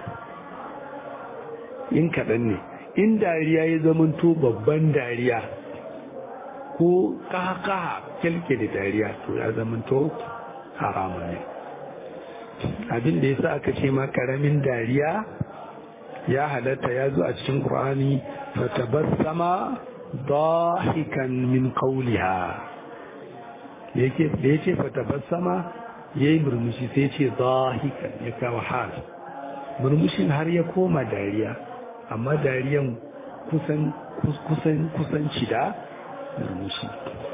in kaɗan ne in dariya ya zamanto babban dariya ko ƙaƙaha yalke da dariya to ya zamanto haramun ne abin da ya sa aka ce ma ƙaramin dariya ya halatta ya zo a cikin ƙur'ani fatabassama dahikan min qawliha yake da yace fatabassama yayi murmushi sai ce dahikan ya kawo hal murmushin har ya koma dariya amma dariyan kusan kusan kusanci da murmushi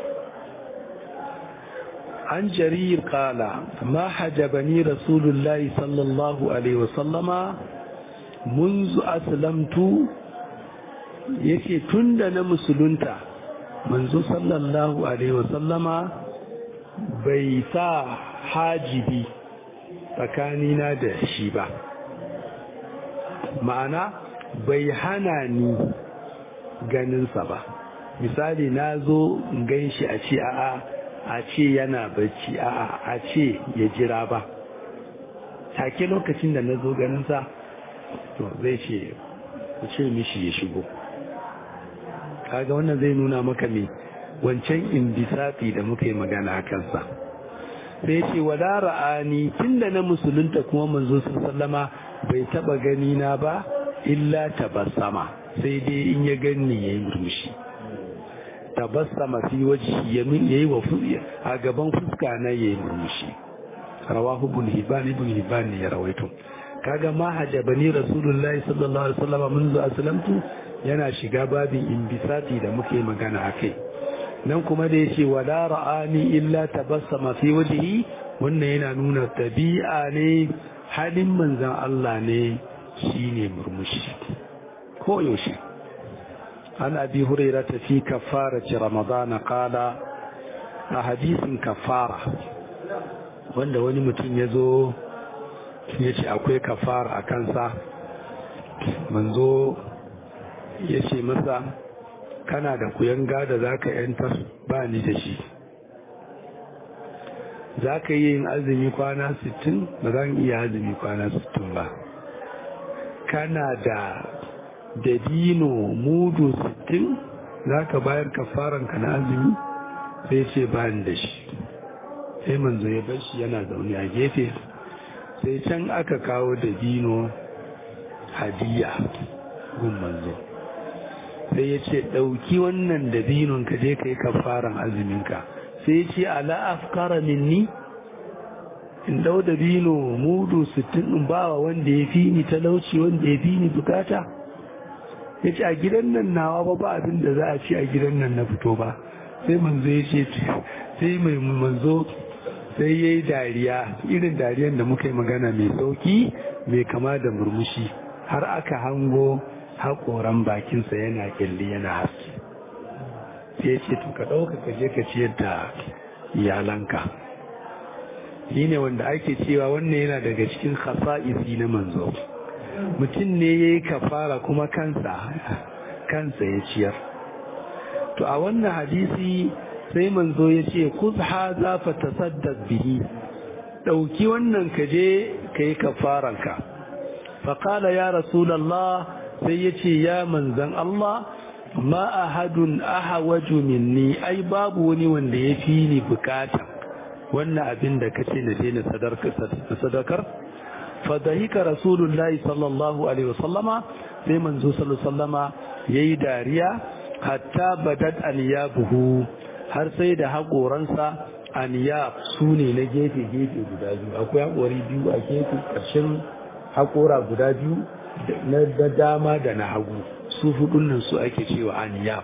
عن جرير قال ما حجبني رسول الله صلى الله عليه وسلم منذ أسلمت yake tun da na musulunta manzo sallallahu alaihi wasallama bai sa hajibi tsakanina da shi ba ma'ana bai hana ni ganinsa ba misali na zo gan shi a ce a'a a ce yana bacci a'a a ce ya jira ba take lokacin da na zo ganinsa to zai ce ku ce mishi ya shigo kaga wannan zai nuna maka me wancan indisafi da muka yi magana a kansa sai ce wala ra'ani tunda na musulunta kuma manzo sallama bai taba gani na ba illa tabassama sai dai in ya gani yayi murmushi tabassama fi wajhi yamin yayi wa a gaban fuska na yayi murmushi rawahu ibn hibban ibn hibban ne ya rawaito kaga ma hajabani rasulullahi sallallahu alaihi wasallam منذ aslamtu yana shiga babin imbisati da muke magana akai nan kuma da yace wala ra'ani illa tabassama fi wajhi wannan yana nuna tabi'a ne halin manzon Allah ne shine murmushi ko yaushe an abi hurairah fi kafarati ramadan qala a hadisin kafara wanda wani mutum ya zo ya ce akwai kafara a kansa manzo ya ce masa kana da kuyanga da za ka yantar ba ni da shi za ka yi yin azumi kwana 60 ba zan iya azumi kwana 60 ba kana da dabino mudu 60 za ka bayar kafaranka na azumi sai ce ba ni da shi sai manzo ya bar shi yana zaune a gefe sai can aka kawo dabino hadiya gun manzo sai ya ce ɗauki wannan dabinon ka je ka yi kafaran azuminka sai ya ce ala afkara minni in ɗau dabino mudu sittin in bawa wanda ya fi ni talauci wanda ya fi ni bukata ya ce a gidan nan nawa ba ba abin da za a ci a gidan nan na fito ba sai manzo ya ce sai mai manzo sai ya yi dariya irin dariyan da muka yi magana mai sauki mai kama da murmushi har aka hango haƙoran bakinsa yana ƙyalli yana haske sai ya ce to ka ɗauka ka je ka ciyar da iyalanka shi ne wanda ake cewa wannan yana daga cikin khasa'isi na manzo mutum ne ya yi kafara kuma kansa kansa ya ciyar to a wannan hadisi sai manzo ya ce kuzha za fa tasaddaq bihi dauki wannan ka je kai kafaranka fa qala ya rasulullah sai ya ce ya manzan Allah ma ahadun ahawaju minni ai babu wani wanda ya fi ni bukata wannan abin da kace na daina sadakar fa dahika rasulullahi sallallahu alaihi wasallama sai manzo sallallahu alaihi wasallama yayi dariya hatta badat buhu. har sai da haƙoransa aniya su ne na gefe-gefe guda biyu akwai haƙori biyu a gefe ƙarshen haƙora guda biyu na dama da na hagu su hudun nan su ake cewa aniya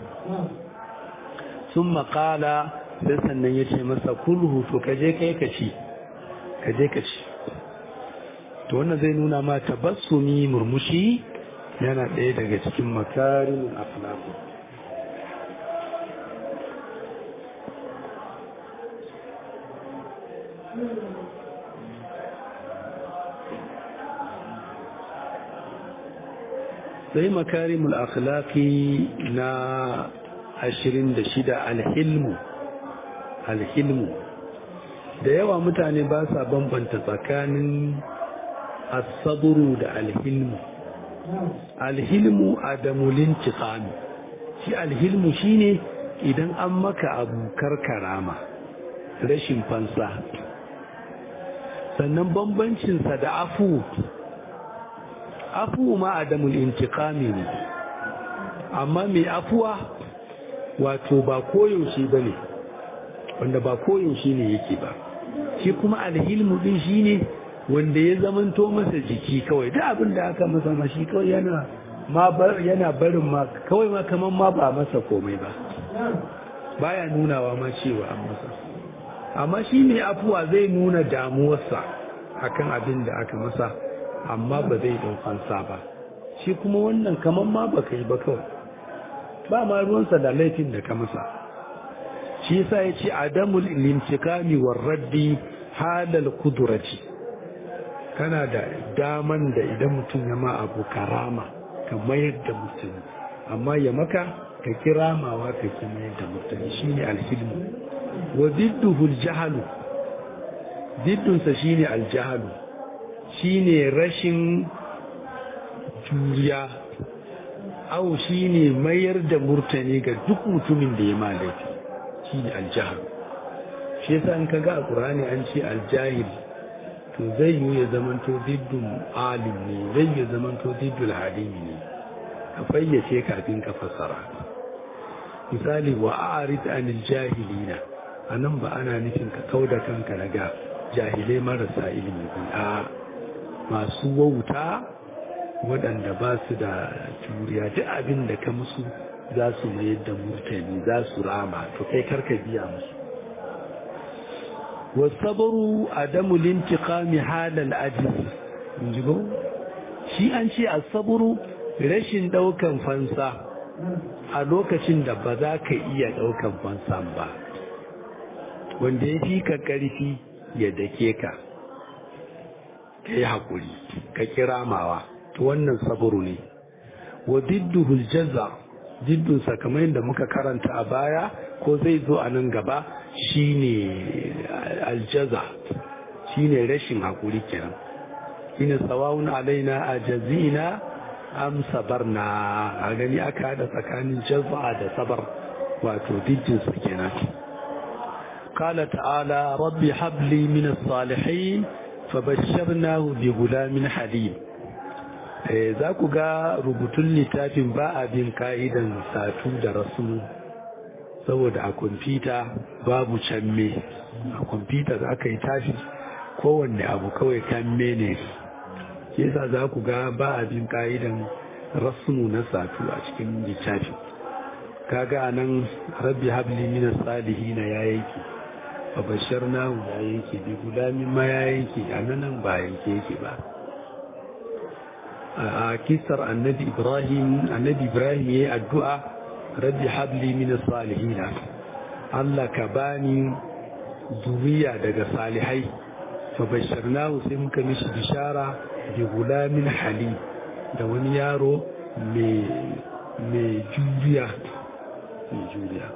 sun makala sai sannan ya ce masa kulhu to kaje kai ka ci kaje ka ci to wannan zai nuna ma tabassumi murmushi yana ɗaya daga cikin makarimin akhlaqu sai makarimul akhlaqi na ashirin da shida alhilmu alhilmu da yawa mutane ba sa bambanta tsakanin asaburu da alhilmu alhilmu adamulin tiqami shi alhilmu shine idan an maka abu karkarama rashin fansa sannan bambancinsa da afu afu ma adamul intiqami ne amma mai afuwa wato ba koyaushe ba ne wanda ba koyaushe ne yake ba shi kuma alhilmu din shi ne wanda ya zamanto masa jiki kawai da abin da aka masa ma shi kawai yana ma yana barin ma kawai ma kaman ma ba masa komai ba baya nunawa ma cewa an masa amma shi ne afuwa zai nuna damuwarsa akan abin da aka masa amma ba zai ɗaukansa ba shi kuma wannan kaman ma ba yi ba kawai ba ma ruwansa da laifin da ka masa shi yasa ya ce adamul limtikami war raddi halal kudurati kana da daman da idan mutum ya ma abu karama ka mayar da mutum amma ya maka ka kiramawa ka ki mayar da mutum shine alhilmu wa didduhu aljahalu diddunsa shine aljahalu shine rashin juriya au shine mayar da murtani ga duk mutumin da ya ma laifi shine aljahal shi yasa in kaga a qur'ani an ce aljahil to zai yi ya zamanto diddun alim ne zai yi zamanto diddul halimi ne ka fayyace kafin ka fassara misali wa a'rid anil jahilina anan ba ana nufin ka kauda kanka daga jahilai marasa ilimi a masu wauta waɗanda ba su da juriya duk abin da ka musu za su mayar da murtani za su rama to kai karka biya musu wasabaru adamu lintiqami halal ajiz injigo shi an ce asaburu rashin daukan fansa a lokacin da ba za ka iya daukan fansan ba wanda ya fi ka karfi ya dake ka ka yi haƙuri ka kiramawa to wannan saburu ne wa didduhul jaza diddunsa kamar yadda muka karanta a baya ko zai zo a nan gaba shine aljaza shine rashin haƙuri kenan shine sawawun alaina a jazina am sabarna a gani aka hada tsakanin jaza da sabar wato diddinsa kenan قال تعالى رب هب لي من الصالحين فبشرناه بغلام حليم za ku ga rubutun littafin ba a bin ka'idan satu da rasu saboda a kwamfuta babu canme a kwamfuta za ka yi tafi kowanne abu kawai kanme ne yasa za ku ga ba a bin ka'idan rasmu na satu a cikin littafi kaga nan rabbi habli minas salihina ya yanki babashar nahu ya yanke bi gulamin ma ya yanke a nan ba yanke yake ba a kisar annabi ibrahim annabi ibrahim ya yi addu'a rabbi habli min salihina Allah ka bani zuriya daga salihai babasharnahu sai muka mishi bishara bi gulamin hali da wani yaro mai juriya mai juriya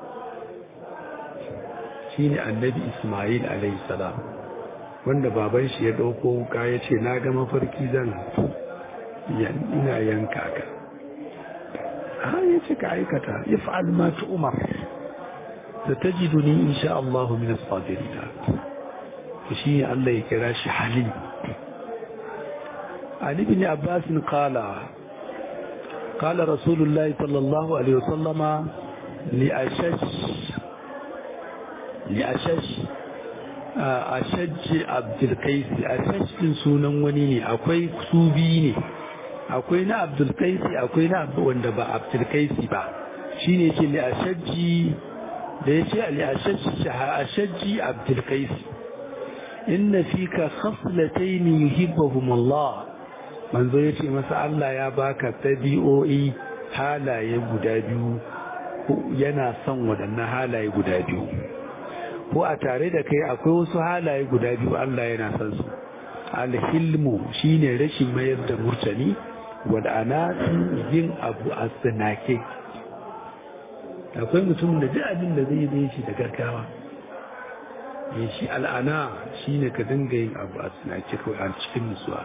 shine annabi Ismail alayhi salam wanda baban shi ya dauko wuka ya ce na ga mafarki zan ina yanka ka ha ya ce ka aikata if'al ma tu'mar satajiduni insha Allah min as-sabirin shi Allah ya kira shi halim Ali ibn Abbas qala قال رسول الله صلى الله عليه وسلم لأشج لأشج أشج عبد القيس أشج din sunan wani ne akwai su biyu ne akwai na Abdul Qais akwai na wanda ba Abdul Qais ba shine ce li ashajji da yace li ashajji ashajji Abdul Qais inna fika khaslatayn yuhibbuhum Allah manzo yace masa Allah ya baka tabi'o'i halaye guda biyu yana son waɗannan halaye guda biyu ko a tare da kai akwai wasu halaye guda biyu Allah yana son su alhilmu shine rashin mayar da murtani wad'anatu yin abu a tsinake akwai mutum da duk abin da zai zai shi da gaggawa ya shi al'ana shi ne ka dinga yin abu a tsinake kawai a cikin nutsuwa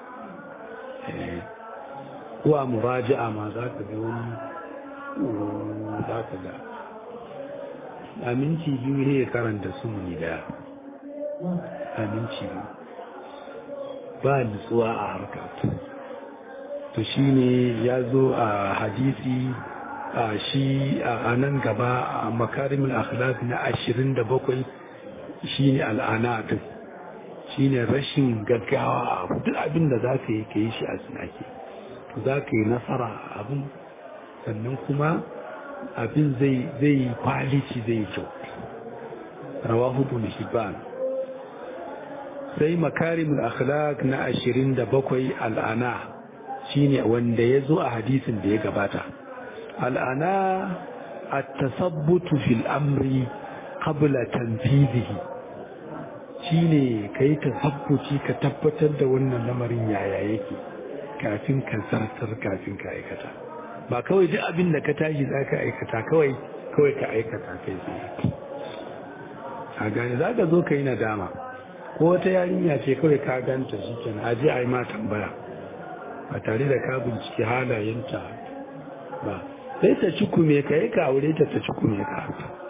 ko a muraja'a ma za ka ga wani za ka ga aminci biyu ne ya karanta su muni daya aminci biyu ba nutsuwa a harkar to shi ne ya zo a hadisi a shi a nan gaba a makarimin akhlaq na ashirin da bakwai shi ne al'anatun shi ne rashin gaggawa a duk abin da za ka yi ka yi shi a tsinake to za ka yi nasara a abin sannan kuma abin zai yi kwalici zai yi kyau rawahu bin hibban sai makarimin akhlaq na ashirin da bakwai al'ana shine wanda ya zo a hadisin da ya gabata al'ana a tasabbutu fil amri qabla tanfizihi shine ka yi tasabbuci ka tabbatar da wannan lamarin yaya yake kafin ka zartar kafin ka aikata ba kawai duk abin da ka tashi za ka aikata kawai kawai ka aikata kai tsaye a gane za ka zo ka yi nadama ko wata yarinya ce kawai ka ganta shi kenan aje a yi ma tambaya ba tare da ka binciki halayenta ba sai ta ci kume ka yi ka aure ta ta ci kume ka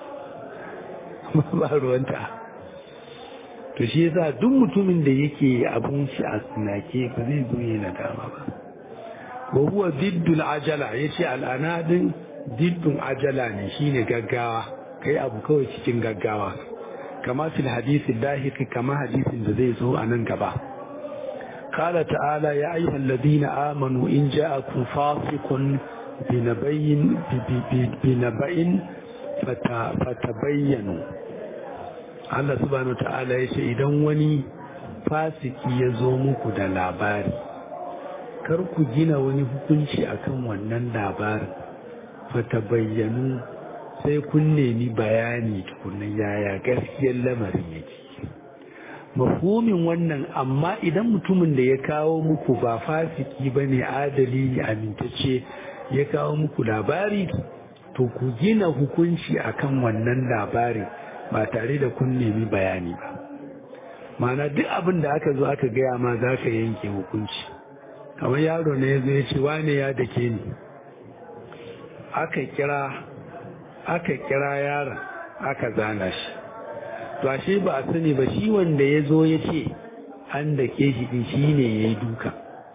ba ruwanta to shi yasa duk mutumin da yake abun shi a tsinake ba zai zo yi nadama ba wa huwa diddul ajala yace al'ana din diddun ajala ne shine gaggawa kai abu kawai cikin gaggawa kama fil hadisi lahiqi kama hadisin da zai zo a nan gaba قال تعالى يا أيها الذين آمنوا إن جاءكم فاسق بنبأ بنبأ فتبينوا Allah subhanahu ta'ala ya ce idan wani fasiki ya zo muku da labari kar ku gina wani hukunci akan wannan labarin fata bayyanu sai kun nemi bayani tukunan yaya gaskiyar lamarin yake mafhumin wannan amma idan mutumin da ya kawo muku ba fasiki ba ne adali amintacce ya kawo muku labari to ku gina hukunci akan wannan labarin ba tare da kun nemi bayani ba mana duk abin da aka zo aka gaya ma za ka yanke hukunci kamar yaro ne ya zo ya ce wane ya dake ni aka kira aka kira yaron aka zana shi to ashe ba a sani ba shi wanda ya zo ya ce an da ke shi din shi ne ya yi duka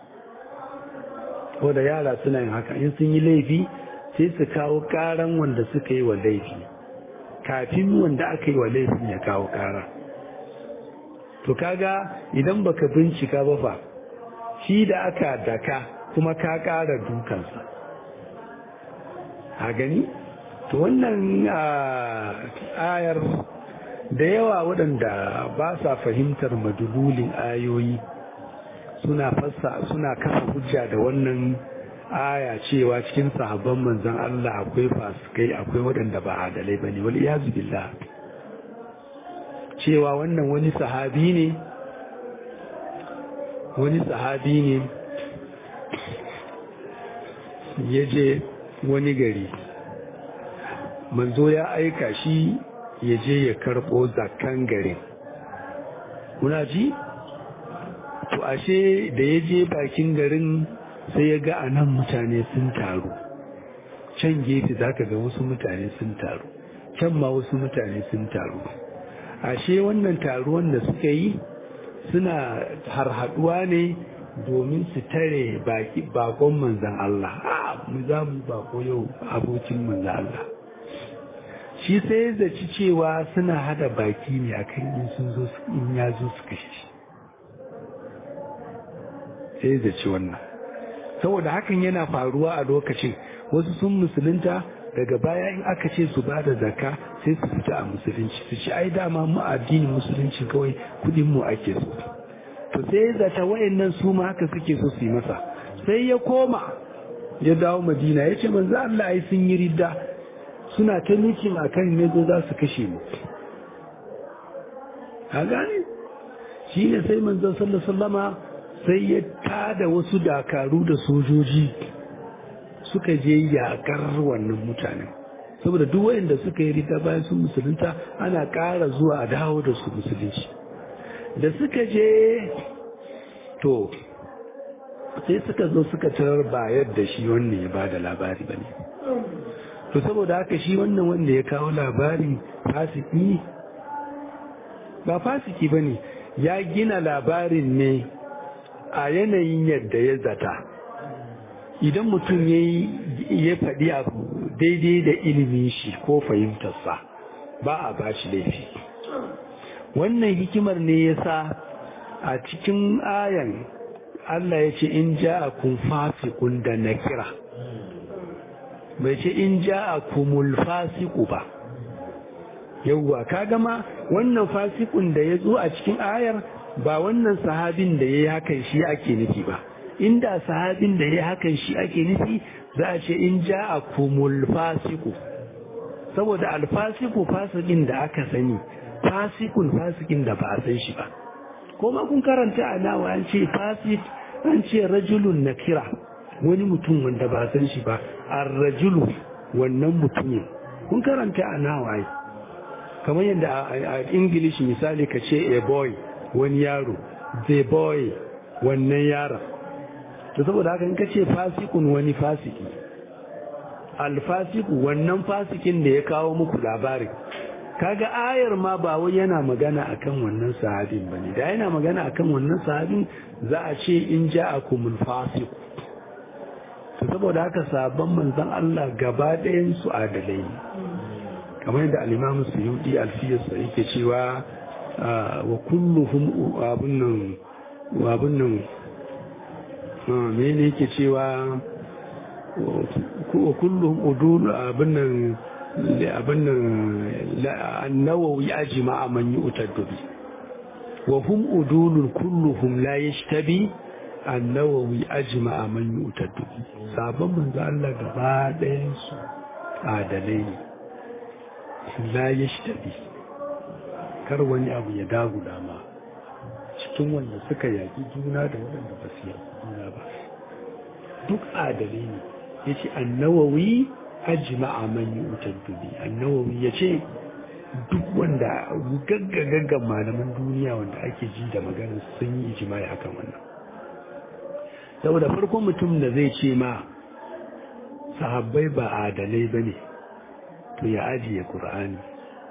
ko da yara suna yin haka in sun yi laifi sai su kawo karan wanda suka yi wa laifi kafin wanda aka yi wa laifin ya kawo kara to kaga idan baka bincika ba fa shi da aka daka kuma ka kara dukansa a gani to wannan ayar da yawa waɗanda ba sa fahimtar madululin ayoyi suna fassa suna kafa hujja da wannan aya cewa cikin sahabban manzon Allah akwai fasikai akwai waɗanda ba adalai bane wal iyazu billah cewa wannan wani sahabi ne wani sahabi ne ya je wani gari manzo ya aika shi ya je ya karɓo zakan garin kuna ji to ashe da ya je bakin garin sai ya ga anan mutane sun taru can gefe za ka ga wasu mutane sun taru can ma wasu mutane sun taru ashe wannan taruwan da suka yi suna harhaduwa ne domin su tare bakon manzan Allah a mu za mu bako yau abokin manzan Allah shi sai ya zaci cewa suna hada baki ne akan in sun zo in ya zo su kashe shi sai ya zaci wannan saboda hakan yana faruwa a lokacin wasu sun musulunta daga baya in aka ce su bada zakka sai su fita a musulunci su ci ai dama mu addinin musulunci kawai kudin mu ake so to sai ya zata wayannan su ma haka suke so su yi masa sai ya koma ya dawo madina ya ce manzo Allah ai sun yi ridda suna ta mikin akan ne zo za su kashe mu a gane shi ne sai manzon sallallahu sallama sai ya tada wasu dakaru da sojoji suka je yakar wannan mutanen saboda duk wayanda suka yi rita bayan sun musulunta ana ƙara zuwa a dawo da su musulunci da suka je to sai suka zo suka tarar ba yadda shi wannan ya ba da labari ba ne to saboda haka shi wannan wanda ya kawo labarin fasiki ba fasiki ba ne ya gina labarin ne a yanayin yadda ya zata idan mutum ya faɗi abu daidai da ilimin shi ko fahimtarsa ba a ba shi laifi wannan hikimar ne ya sa a cikin ayan Allah ya ce in ja a kun fasikun da na kira bai ce in ja a kumul fasiku ba yauwa ka gama wannan fasikun da ya zo a cikin ayar ba wannan sahabin da ya yi hakan shi ake nufi ba inda sahabin da ya yi hakan shi ake nufi za a ce in ja a kumul fasiku saboda alfasiku fasikin da aka sani fasikun fasikin da ba a san shi ba kuma kun karanta a nawa an ce fasik an ce rajulun na kira wani mutum wanda ba san shi ba a rajulu wannan mutumin kun karanta a nawa ai kamar yadda a english misali ka ce a boy wani yaro the boy wannan yaron to saboda haka in ka ce fasikun wani fasiki alfasiku wannan fasikin da ya kawo muku labarin kaga ayar ma ba wai yana magana akan wannan sahabin bane da yana magana akan wannan sahabin za a ce in ja'akumul fasiq to saboda haka sabon manzon Allah gaba ɗayan su adalai kamar yadda al-Imam Suyuti al-Fiyas yake cewa wa kulluhum abun nan wa abun nan mene yake cewa wa kulluhum udul abun nan abin nan annawawi ajma man yu'taddu bi wa hum udulun kulluhum la yashtabi annawawi ajma man yu'taddu bi sabon manzo Allah gaba ɗayan su adalai ne la yashtabi kar wani abu ya dagula ma cikin wanda suka yaki juna da waɗanda ba su yaki juna ba duk adalai ne yace annawawi ajma'a man yu'taddu bi annawawi yace duk wanda gaggagaggan malaman duniya wanda ake ji da maganar sun yi ijma'i akan wannan saboda farkon mutum da zai ce ma sahabbai ba adalai bane to ya ajiye qur'ani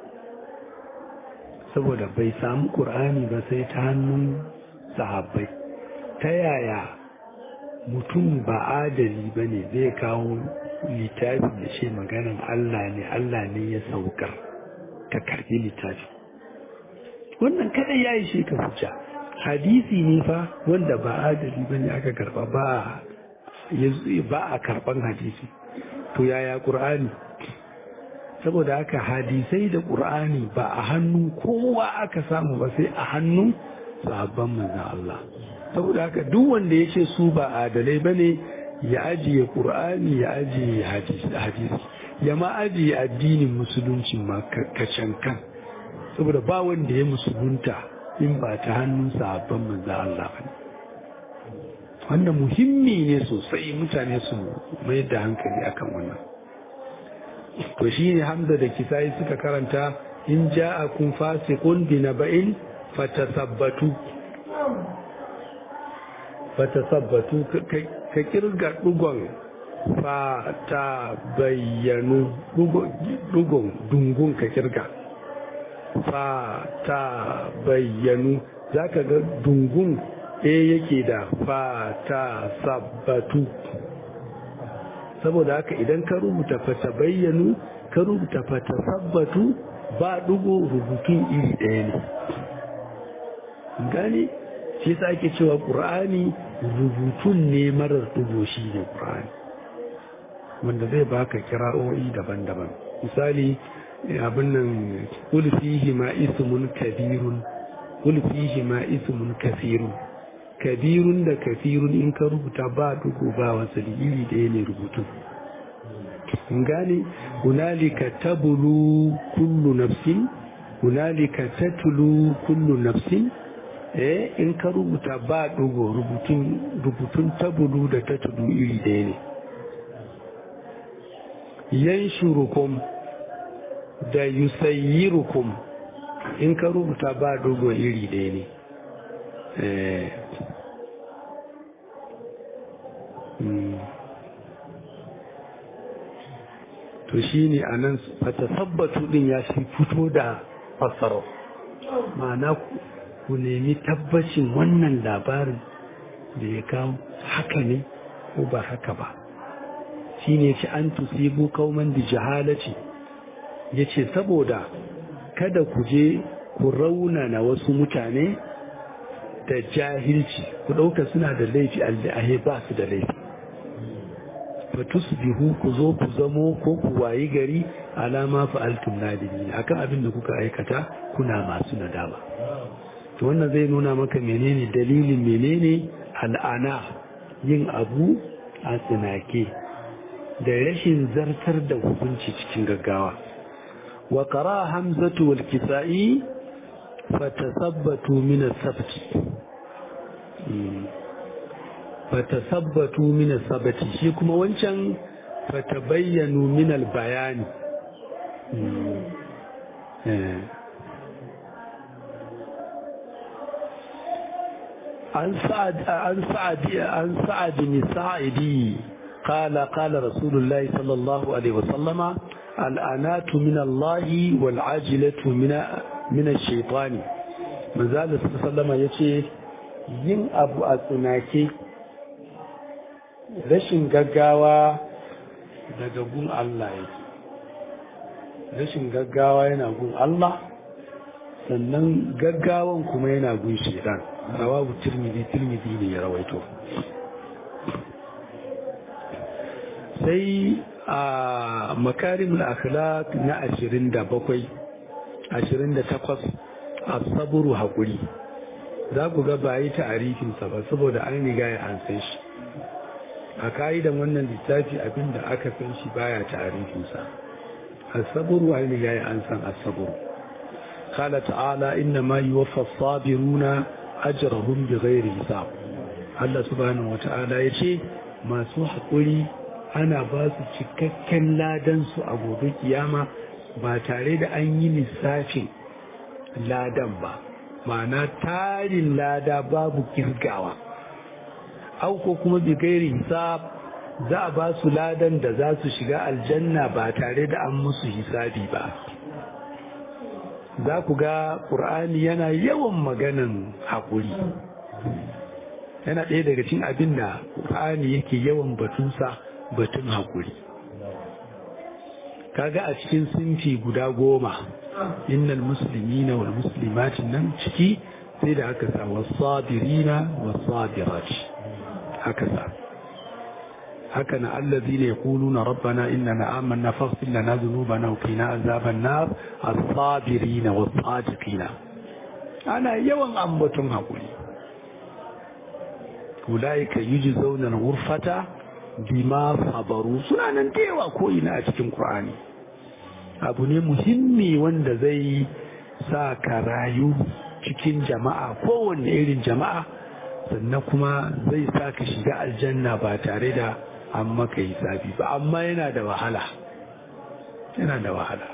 saboda bai samu qur'ani ba sai ta hannun sahabbai ta yaya mutum ba adali bane zai kawo littafi da ce maganan Allah ne Allah ne ya saukar ka karbi littafi wannan kada ya yi shi ka hujja hadisi ne fa wanda ba adali ba ne aka karba ba ba a karban hadisi to yaya qur'ani saboda haka hadisai da qur'ani ba a hannun kowa aka samu ba sai a hannun sahabban manzon Allah saboda haka duk wanda ya ce su ba adalai bane ya ajiye ƙur'ani ya ajiye hadisi ya ma ajiye addinin musulunci ma kacankan saboda ba wanda ya musulunta in ba ta hannun sahabban manzo Allah ba wannan muhimmi ne sosai mutane su mai da hankali akan wannan to shine Hamza da Kisai suka karanta in ja'akum fasiqun bi naba'in fatasabbatu fatasabbatu ka kirga dugon fata bayyanu dugon dungun ka kirga fata bayyanu za ka ga dungun ɗaya yake da fata sabbatu saboda haka idan ka rubuta fata bayyanu ka rubuta fata sabbatu ba dugo rubutun iri ɗaya ne gani shi sa ake cewa ƙur'ani rubutun ne marar dugo shi ne ƙur'ani wanda zai baka kira'o'i daban-daban misali abin nan ulfihi ma ismun kabirun ulfihi ma ismun kasirun kabirun da kasirun in ka rubuta ba dugo ba wasali iri ɗaya ne rubutun gane hunalika tabulu kullu nafsin hunalika tatlu kullu nafsin eh in ka rubuta ba ɗugo rubutun tabulu da ta tudu iri ɗaya ne yan shurukum da yusayyirukum in ka rubuta ba ɗugo iri ɗaya ne eh to shi ne a nan fata sabbatu ɗin ya shi fito da fassaro ma'ana ku nemi tabbacin wannan labarin da ya kawo haka ne ko ba haka ba shi ne ci an tusibu kauman da jahalaci ya ce saboda kada ku je ku raunana wasu mutane da jahilci ku ɗauka suna da laifi al'ahe ba su da laifi fatusbihu ku zo ku zamo ko ku wayi gari alama fa'altum nadimin akan abin da kuka aikata kuna masu nadama to wannan zai nuna maka menene dalilin menene al'ana yin abu a tsinake da rashin zartar da hukunci cikin gaggawa wa qara hamzatu wal kisa'i fatasabbatu min as-sabti fatasabbatu min as-sabti shi kuma wancan fatabayyanu min al-bayani عن سعد عن سعد عن سعد بن سعدي قال قال رسول الله صلى الله عليه وسلم الأنات من الله والعاجلة من من الشيطان من ذلك صلى الله عليه وسلم يقول yin abu a tsunake rashin gaggawa daga gun Allah yake rashin gaggawa yana gun Allah sannan gaggawan kuma yana gun shedan rawabu tirmidhi tirmidhi ne ya rawaito sai a makarimul akhlaq na 27 28 as-sabru hakuri za ku ga ba yi ta'arifinsa ba saboda an riga ya an san shi a ka'idan wannan littafi abinda aka san shi baya ta'arifinsa as-sabru an riga ya an san as-sabru qala ta'ala inna ma yuwaffa as-sabiruna ajrahum bighairi hisab Allah subhanahu wata'ala yace masu hakuri ana ba su cikakken ladan su a gobe kiyama ba tare da an yi lissafin ladan ba ma'ana tarin lada babu kirgawa auko kuma bi gairi hisab za a ba su ladan da za su shiga aljanna ba tare da an musu hisabi ba za ku ga ƙur'ani yana yawan maganan haƙuri yana ɗaya daga cin abin da ƙur'ani yake yawan batunsa batun haƙuri kaga a cikin sinfi guda goma innal muslimina wal muslimatin nan ciki sai da aka sa wasabirina wasabirati haka sa haka na allazina yaquluna rabbana innana amanna faghfir lana dhunubana wa qina azaban nar as-sabirina was-sadiqina ana yawan ambaton hakuri ulaika yujzauna al-ghurfata bima sabaru suna nan da yawa ko ina a cikin qur'ani abu ne muhimmi wanda zai sa ka rayu cikin jama'a kowanne irin jama'a sannan kuma zai sa ka shiga aljanna ba tare da an maka hisabi ba amma yana da wahala yana da wahala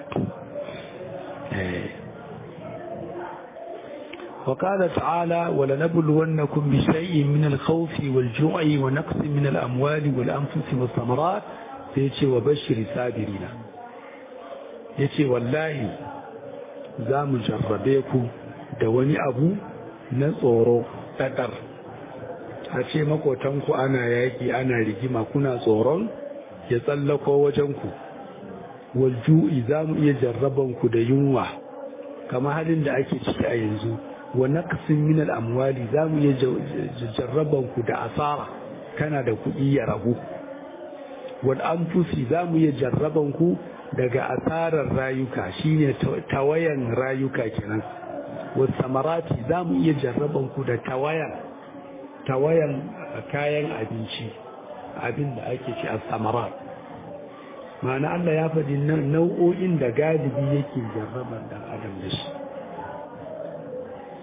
وقال تعالى ولنبلونكم بشيء من الخوف والجوع ونقص من الأموال والأنفس والثمرات سيتي وبشر الصابرين يتي والله za mu jarrabe ku da wani abu na tsoro ɗaɗar a ce makotanku ana yaƙi ana rigima kuna tsoron ya tsallako wajenku walju'i za mu iya jarrabanku da yunwa kama halin da ake ciki a yanzu wa naqsin min al-amwali za mu iya jarrabanku da asara kana da kuɗi ya ragu wal anfusi za mu iya jarrabanku daga asarar rayuka shine tawayan rayuka kenan wasamarati za mu iya jarraban ku da tawayan tawayan kayan abinci abin da ake ci a samarat ma'ana Allah ya faɗi nau'o'in da galibi yake jarraban dan adam da shi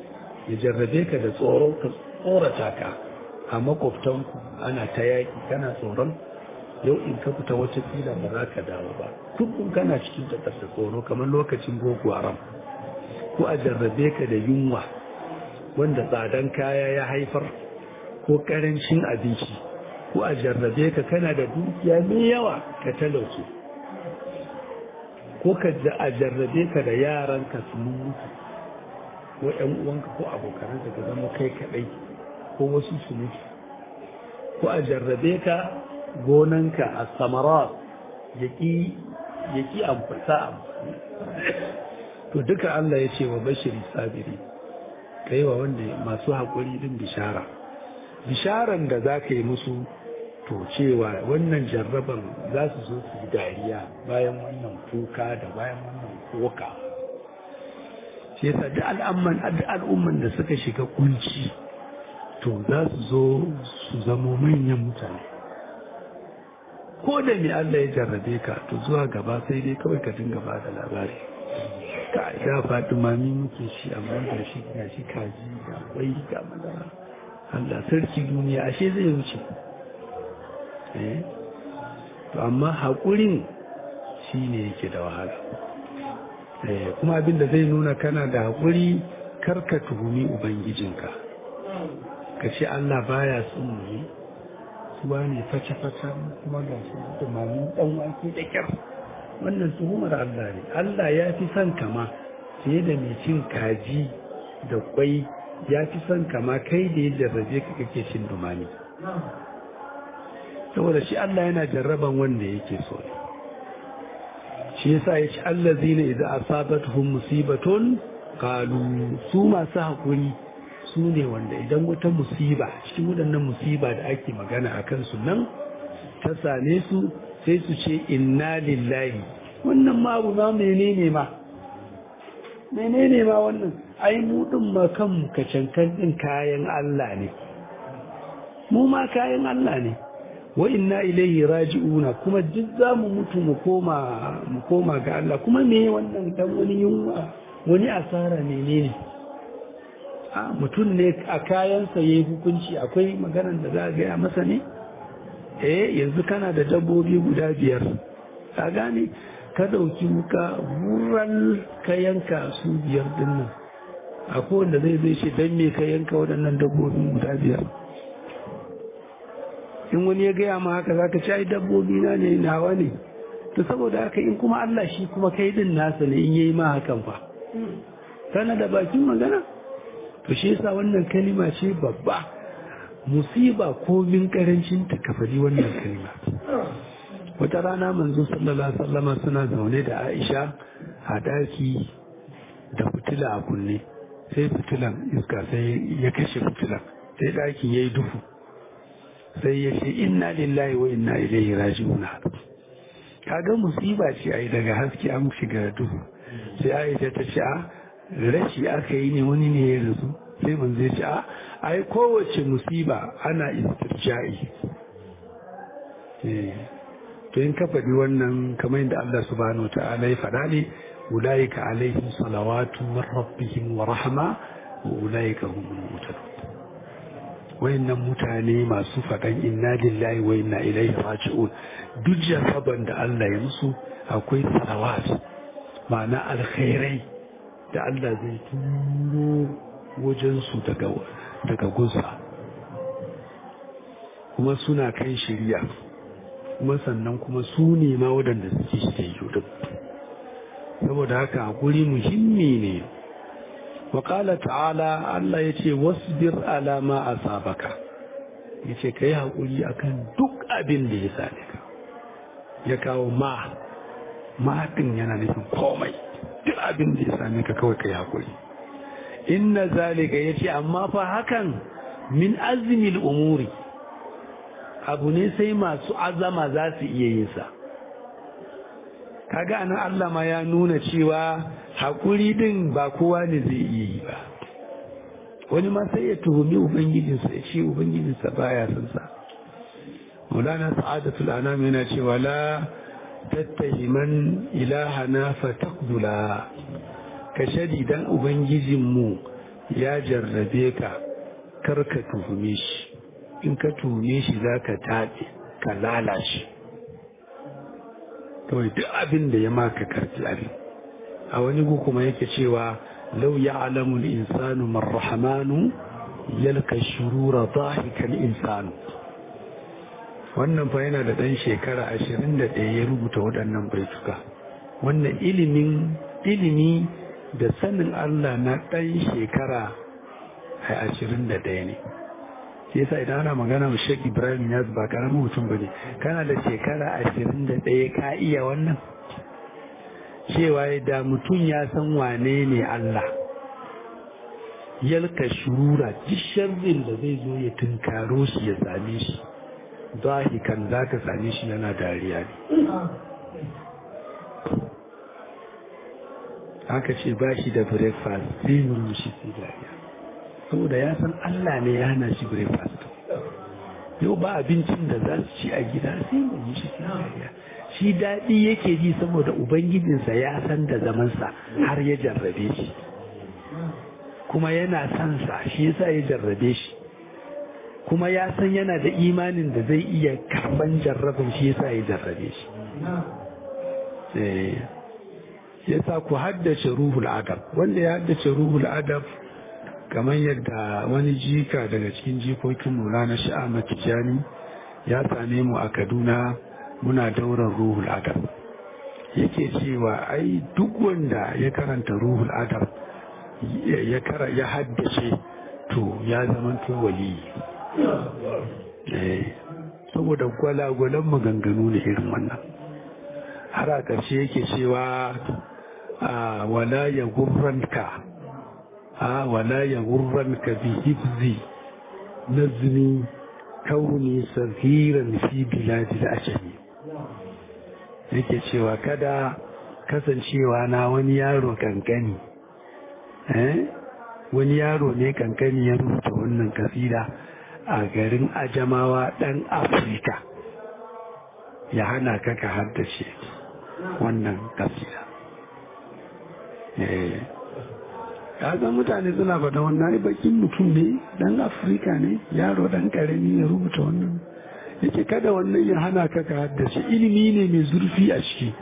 ya jarrabe ka da tsoro ka tsorata ka a makwabtanku ana ta yaƙi kana tsoron yau in ka fita wata fila ba za ka dawo ba kullum kana cikin takar da tsoro kamar lokacin boko haram ko a jarrabe ka da yunwa wanda tsadan kaya ya haifar ko karancin abinci ko a jarrabe ka kana da dukiya mai yawa ka talauce ko ka a jarrabe ka da yaran ka su mutu ko ƴan uwanka ko abokananka ka zama kai kaɗai ko wasu su mutu ko a jarrabe ka gonanka a samara ya ƙi amfasa amfani to duka Allah ya ce wa bashiri sabiri kai wa wanda masu haƙuri din bishara bisharan da za ka yi musu to cewa wannan jarraban za su zo su yi dariya bayan wannan kuka da bayan wannan koka shi yasa duk al'amman duk al'umman da suka shiga kunci to za su zo su zamo manyan mutane ko da me Allah ya jarrabe ka to zuwa gaba sai dai kawai ka dinga ba da labari ka ya faɗi mami muke shi amma ga shi ga shi kaji ga kwai ga madara Allah sarki duniya ashe zai wuce eh to amma haƙurin shi ne yake da wahala eh kuma abin da zai nuna kana da haƙuri karka tuhumi ubangijinka ka ce Allah baya son mu ne suwa ne face-face kuma ga shi da mami ɗan wake da kyar wannan tuhumar Allah ne Allah ya fi son kama fiye da mai cin kaji da kwai ya fi son kama kai da ya jarrabe ka kake cin dumami saboda shi Allah yana jarraban wanda yake so ne shi yasa ya ci Allah zina idan asabatuhum musibatun qalu su masu hakuri su ne wanda idan wata musiba cikin waɗannan musiba da ake magana a kansu nan ta same su sai su ce inna lillahi wannan ma abu ma menene ma menene ma wannan ai mu din ma kanmu kacankan din kayan Allah ne mu ma kayan Allah ne wa inna ilaihi raji'una kuma duk za mu mutu mu koma mu koma ga Allah kuma me wannan dan wani yunwa wani asara menene a mutum ne a kayansa yayi hukunci akwai maganar da za a gaya masa ne eh yanzu kana da dabbobi guda biyar ka gane ka dauki muka wuran ka yanka su biyar din nan akwai wanda zai zai ce dan me ka yanka waɗannan dabbobin guda biyar in wani ya gaya ma haka zaka ci ai dabbobi na ne nawa ne to saboda haka in kuma Allah shi kuma kai din nasa ne in yayi ma hakan fa kana da bakin magana to shi yasa wannan kalima ce babba musiba ko min karancin ta kafari wannan kalima wata rana manzo sallallahu alaihi wasallama suna zaune da Aisha a daki da fitila a kunne sai fitilan iska sai ya kashe fitilan sai dakin yayi duhu sai ya ce inna lillahi wa inna ilaihi raji'un kaga musiba ce ai daga haske an shiga duhu sai Aisha ta ce a rashi aka yi ne wani ne ya rasu sai mun zai ce a ai kowace musiba ana istirja'i to in ka faɗi wannan kamar yadda Allah subhanahu wa ta'ala ya faɗa ne ulaika alaihim salawatu min rabbihim wa rahma wa ulaika humul muhtadun wayannan mutane masu faɗan inna lillahi wa inna ilaihi raji'un duk jarraban da Allah ya musu akwai salawat ma'ana alkhairai da Allah zai turo wajensu daga daga gunsa kuma suna kan shirya kuma sannan kuma su ne ma waɗanda suke shirya duk saboda haka guri muhimmi ne waƙala ta'ala Allah ya ce wasbir alama a sabaka ya ce ka yi haƙuri akan duk abin da ya same ka ya kawo ma ma ɗin yana nufin komai duk abin da ya same ka kawai ka yi haƙuri inna zalika ya ce amma fa hakan min azmil umuri abu ne sai masu azama za su iya yin sa kaga anan Allah ma ya nuna cewa haƙuri din ba kowa ne zai iya yi ba wani ma sai ya tuhumi ubangijinsa ya ce ubangijinsa baya son sa maulana sa'adatul anam yana cewa la tattahiman ilahana fa taqdula ka shadi dan ubangijinmu ya jarrabe ka karka tuhume shi in ka tuhume shi za ka taɓe ka lalace kawai duk abin da ya maka karfi abin a wani gu kuma yake cewa lau ya alamun insanu marrahamanu yalka shurura zahikan insanu wannan fa yana da ɗan shekara ashirin da ɗaya ya rubuta waɗannan baituka wannan ilimin ilimi da sanin Allah na ɗan shekara ashirin da ɗaya ne shi yasa idan ana magana wa Sheikh Ibrahim Yaz ba karamin mutum bane kana da shekara ashirin da ɗaya ka iya wannan cewa da mutum ya san wane ne Allah yalka shurura duk sharrin da zai zo ya tunkaro shi ya same shi zahikan za ka same shi yana dariya ne haka ce ba shi da breakfast sai murmushi sai dariya saboda ya san Allah ne ya hana shi breakfast yau ba abincin da za su ci a gida sai murmushi sai dariya shi daɗi yake ji saboda ubangijinsa ya san da zamansa har ya jarrabe shi kuma yana son sa shi yasa ya jarrabe shi kuma ya san yana da imanin da zai iya karban jarrabin shi yasa ya jarrabe shi yasa ku haddace ruhul adab wanda ya haddace ruhul adab kamar yadda wani jika daga cikin jikokin Maulana Sha'ama Tijani ya same mu a Kaduna muna daurar ruhul adab yake cewa ai duk wanda ya karanta ruhul adab ya kara ya haddace to ya zama to wali saboda gwalagwalan maganganu ne irin wannan har a ƙarshe yake cewa a wala ya gurranka a wala ya gurranka bi hifzi nazmi kauni sahiran fi biladil ajami yake cewa kada kasancewa na wani yaro kankani wani yaro ne kankani ya rubuta wannan kasida a garin ajamawa ɗan afirka ya hana ka ka haddace wannan kasida san mutane suna faɗa wannan bakin mutum ne ɗan afirka ne yaro ɗan ƙarami ya rubuta wannan yake kada wannan ya hana ka ka haddace ilimi ne mai zurfi a ciki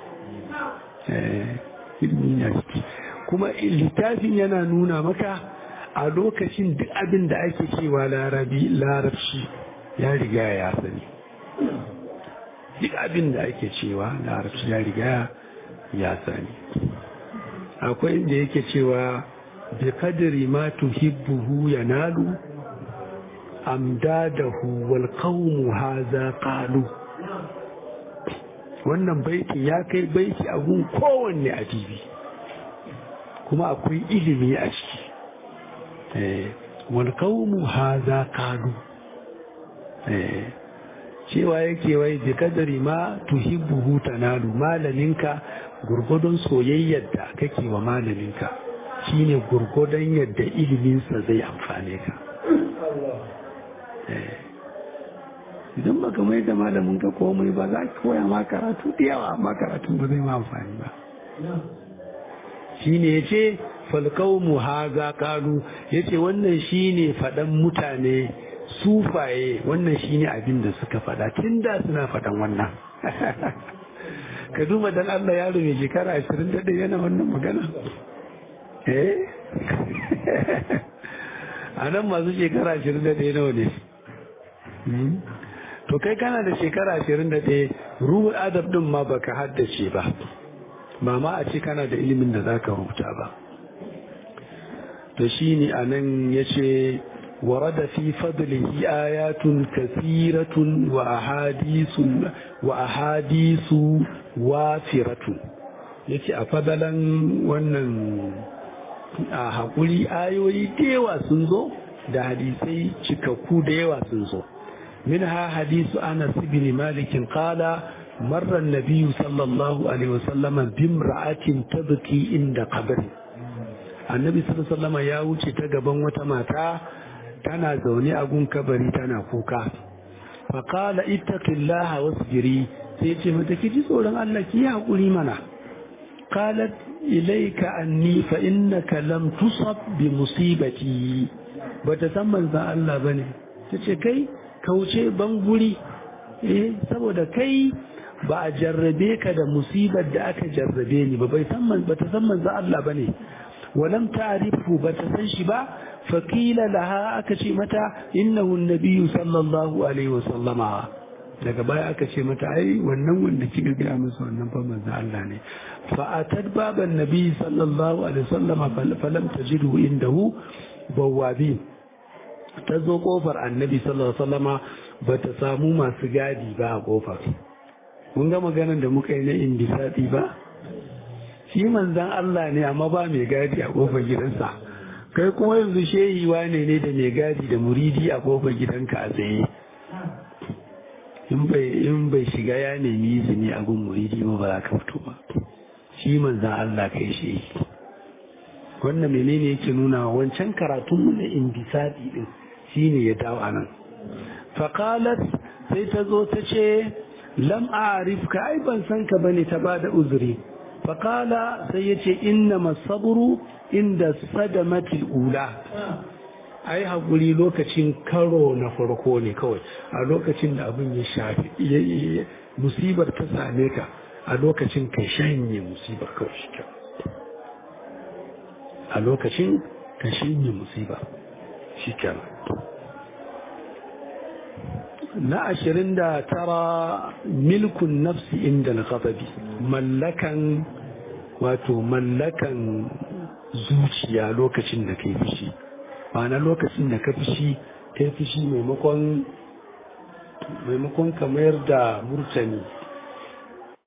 ilimi ne a ciki kuma littafin yana nuna maka a lokacin duk abin da ake cewa larabi larabci ya riga ya sani duk abin da ake cewa larabci ya riga ya sani akwai inda yake cewa bi kadri ma tuhibbuhu yanalu amdadahu wal qawmu hadha qalu wannan baitin ya kai baiti a gun kowanne adibi kuma akwai ilimi a ciki wal qawmu hadha qalu cewa yake wai bi kadari ma tuhibbuhu tanalu malaminka gurgudun soyayyar da kake wa malaminka shine gurgudun yadda iliminsa zai amfane ka idan baka mai da malamin ka komai ba za ka koya ma karatu da yawa amma karatu ba zai ma amfani ba shine yace falqaumu haza kalu yace wannan shine fadan mutane sufaye wannan shine abin da suka fada tunda suna fadan wannan ka duba dan Allah yaro mai shekara 21 yana wannan magana eh anan masu shekara 21 nawa ne to kai kana da shekara 21 ruhul adab din ma baka haddace ba ba ma a ce kana da ilimin da zaka rubuta ba to shine anan yace ورد في فضله آيات كثيرة وأحاديث وأحاديث وافرة yace a fadalan wannan a haƙuri ayoyi da yawa sun zo da hadisai cikakku da yawa sun zo minha hadisu anas ibn malik qala marra an-nabiy sallallahu alaihi wasallam bimra'atin tabki inda qabri annabi sallallahu alaihi wasallam ya wuce ta gaban wata mata tana zaune a gun kabari tana kuka faƙala ittaqillaha wasbiri sai ce mata ki ji tsoron Allah ki haƙuri mana qalat ilayka anni fa innaka lam tusab bi musibati bata san manzon Allah bane tace kai kauce ban guri eh saboda kai ba a jarrabe ka da musibar da aka jarrabe ni ba bai san man bata san manzon Allah bane walam ta'rifu bata san shi ba faqila laha aka ce mata innahu an-nabiyyu sallallahu alaihi wasallama daga baya aka ce mata ai wannan wanda kika ga masa wannan fa manzon Allah ne fa atad baban nabi sallallahu alaihi wasallama falam tajidu indahu bawabin ta zo kofar annabi sallallahu alaihi wasallama bata samu masu gadi ba a kofar kun ga maganar da muka yi na indisati ba shi manzan Allah ne amma ba mai gadi a kofar gidansa kai kuma yanzu shehi wane ne da mai gadi da muridi a kofar gidanka a tsaye in bai shiga ya nemi izini a gun muridi ba ba za ka fito ba shi manzan Allah kai shehi wannan menene yake nuna wancan karatunmu na indisati din shine ya dawo anan faqalat sai ta zo ta ce lam a'rifka ai ban san ka bane ta bada uzuri faqala sai yace inna masabru inda sadamatil ula ai hakuri lokacin karo na farko ne kawai a lokacin da abin ya shafi musibar ta same ka a lokacin ka shanye musibar kawai shi a lokacin ka shanye musibar shi kenan na ashirin da tara milkun nafsi inda al-ghadabi mallakan wato mallakan zuciya lokacin da kai fushi ma'ana lokacin da ka fushi kai fushi maimakon maimakon ka mayar da murtani